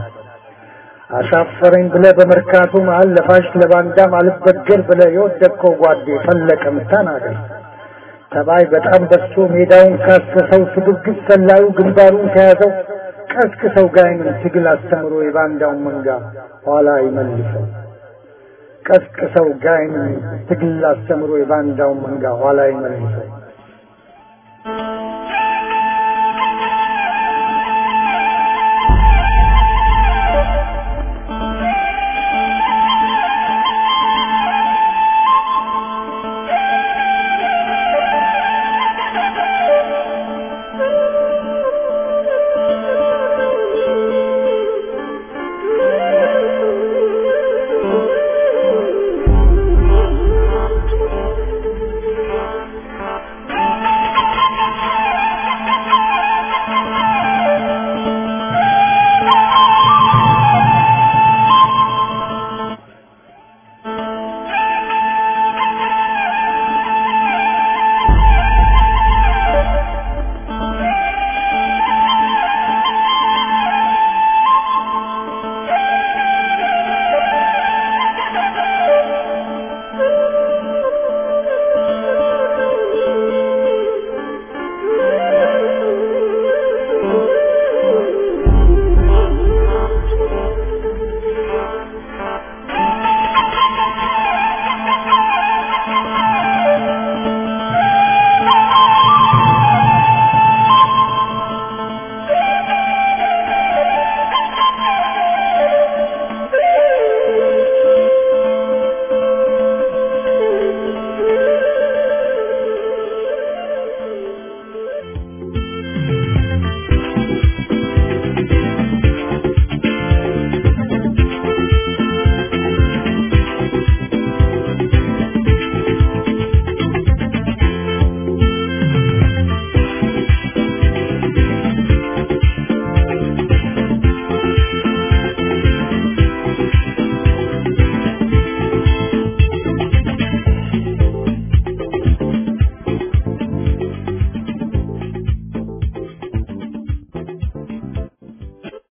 አሻፈረኝ ብለ በመርካቶ መሀል ለፋሽ ለባንዳም አልበገር ብለ የወደቅከው ጓዴ ፈለቀም ተናገር። ተባይ በጣም በዝቶ ሜዳውን ካሰሰው ስግብግብ ሰላዩ ግንባሩን ከያዘው ቀስቅሰው ጋይንን ትግል አስተምሮ የባንዳውን መንጋ ኋላ ይመልሰው። ቀስቅሰው ጋይንን ትግል አስተምሮ የባንዳውን መንጋ ኋላ ይመልሰው።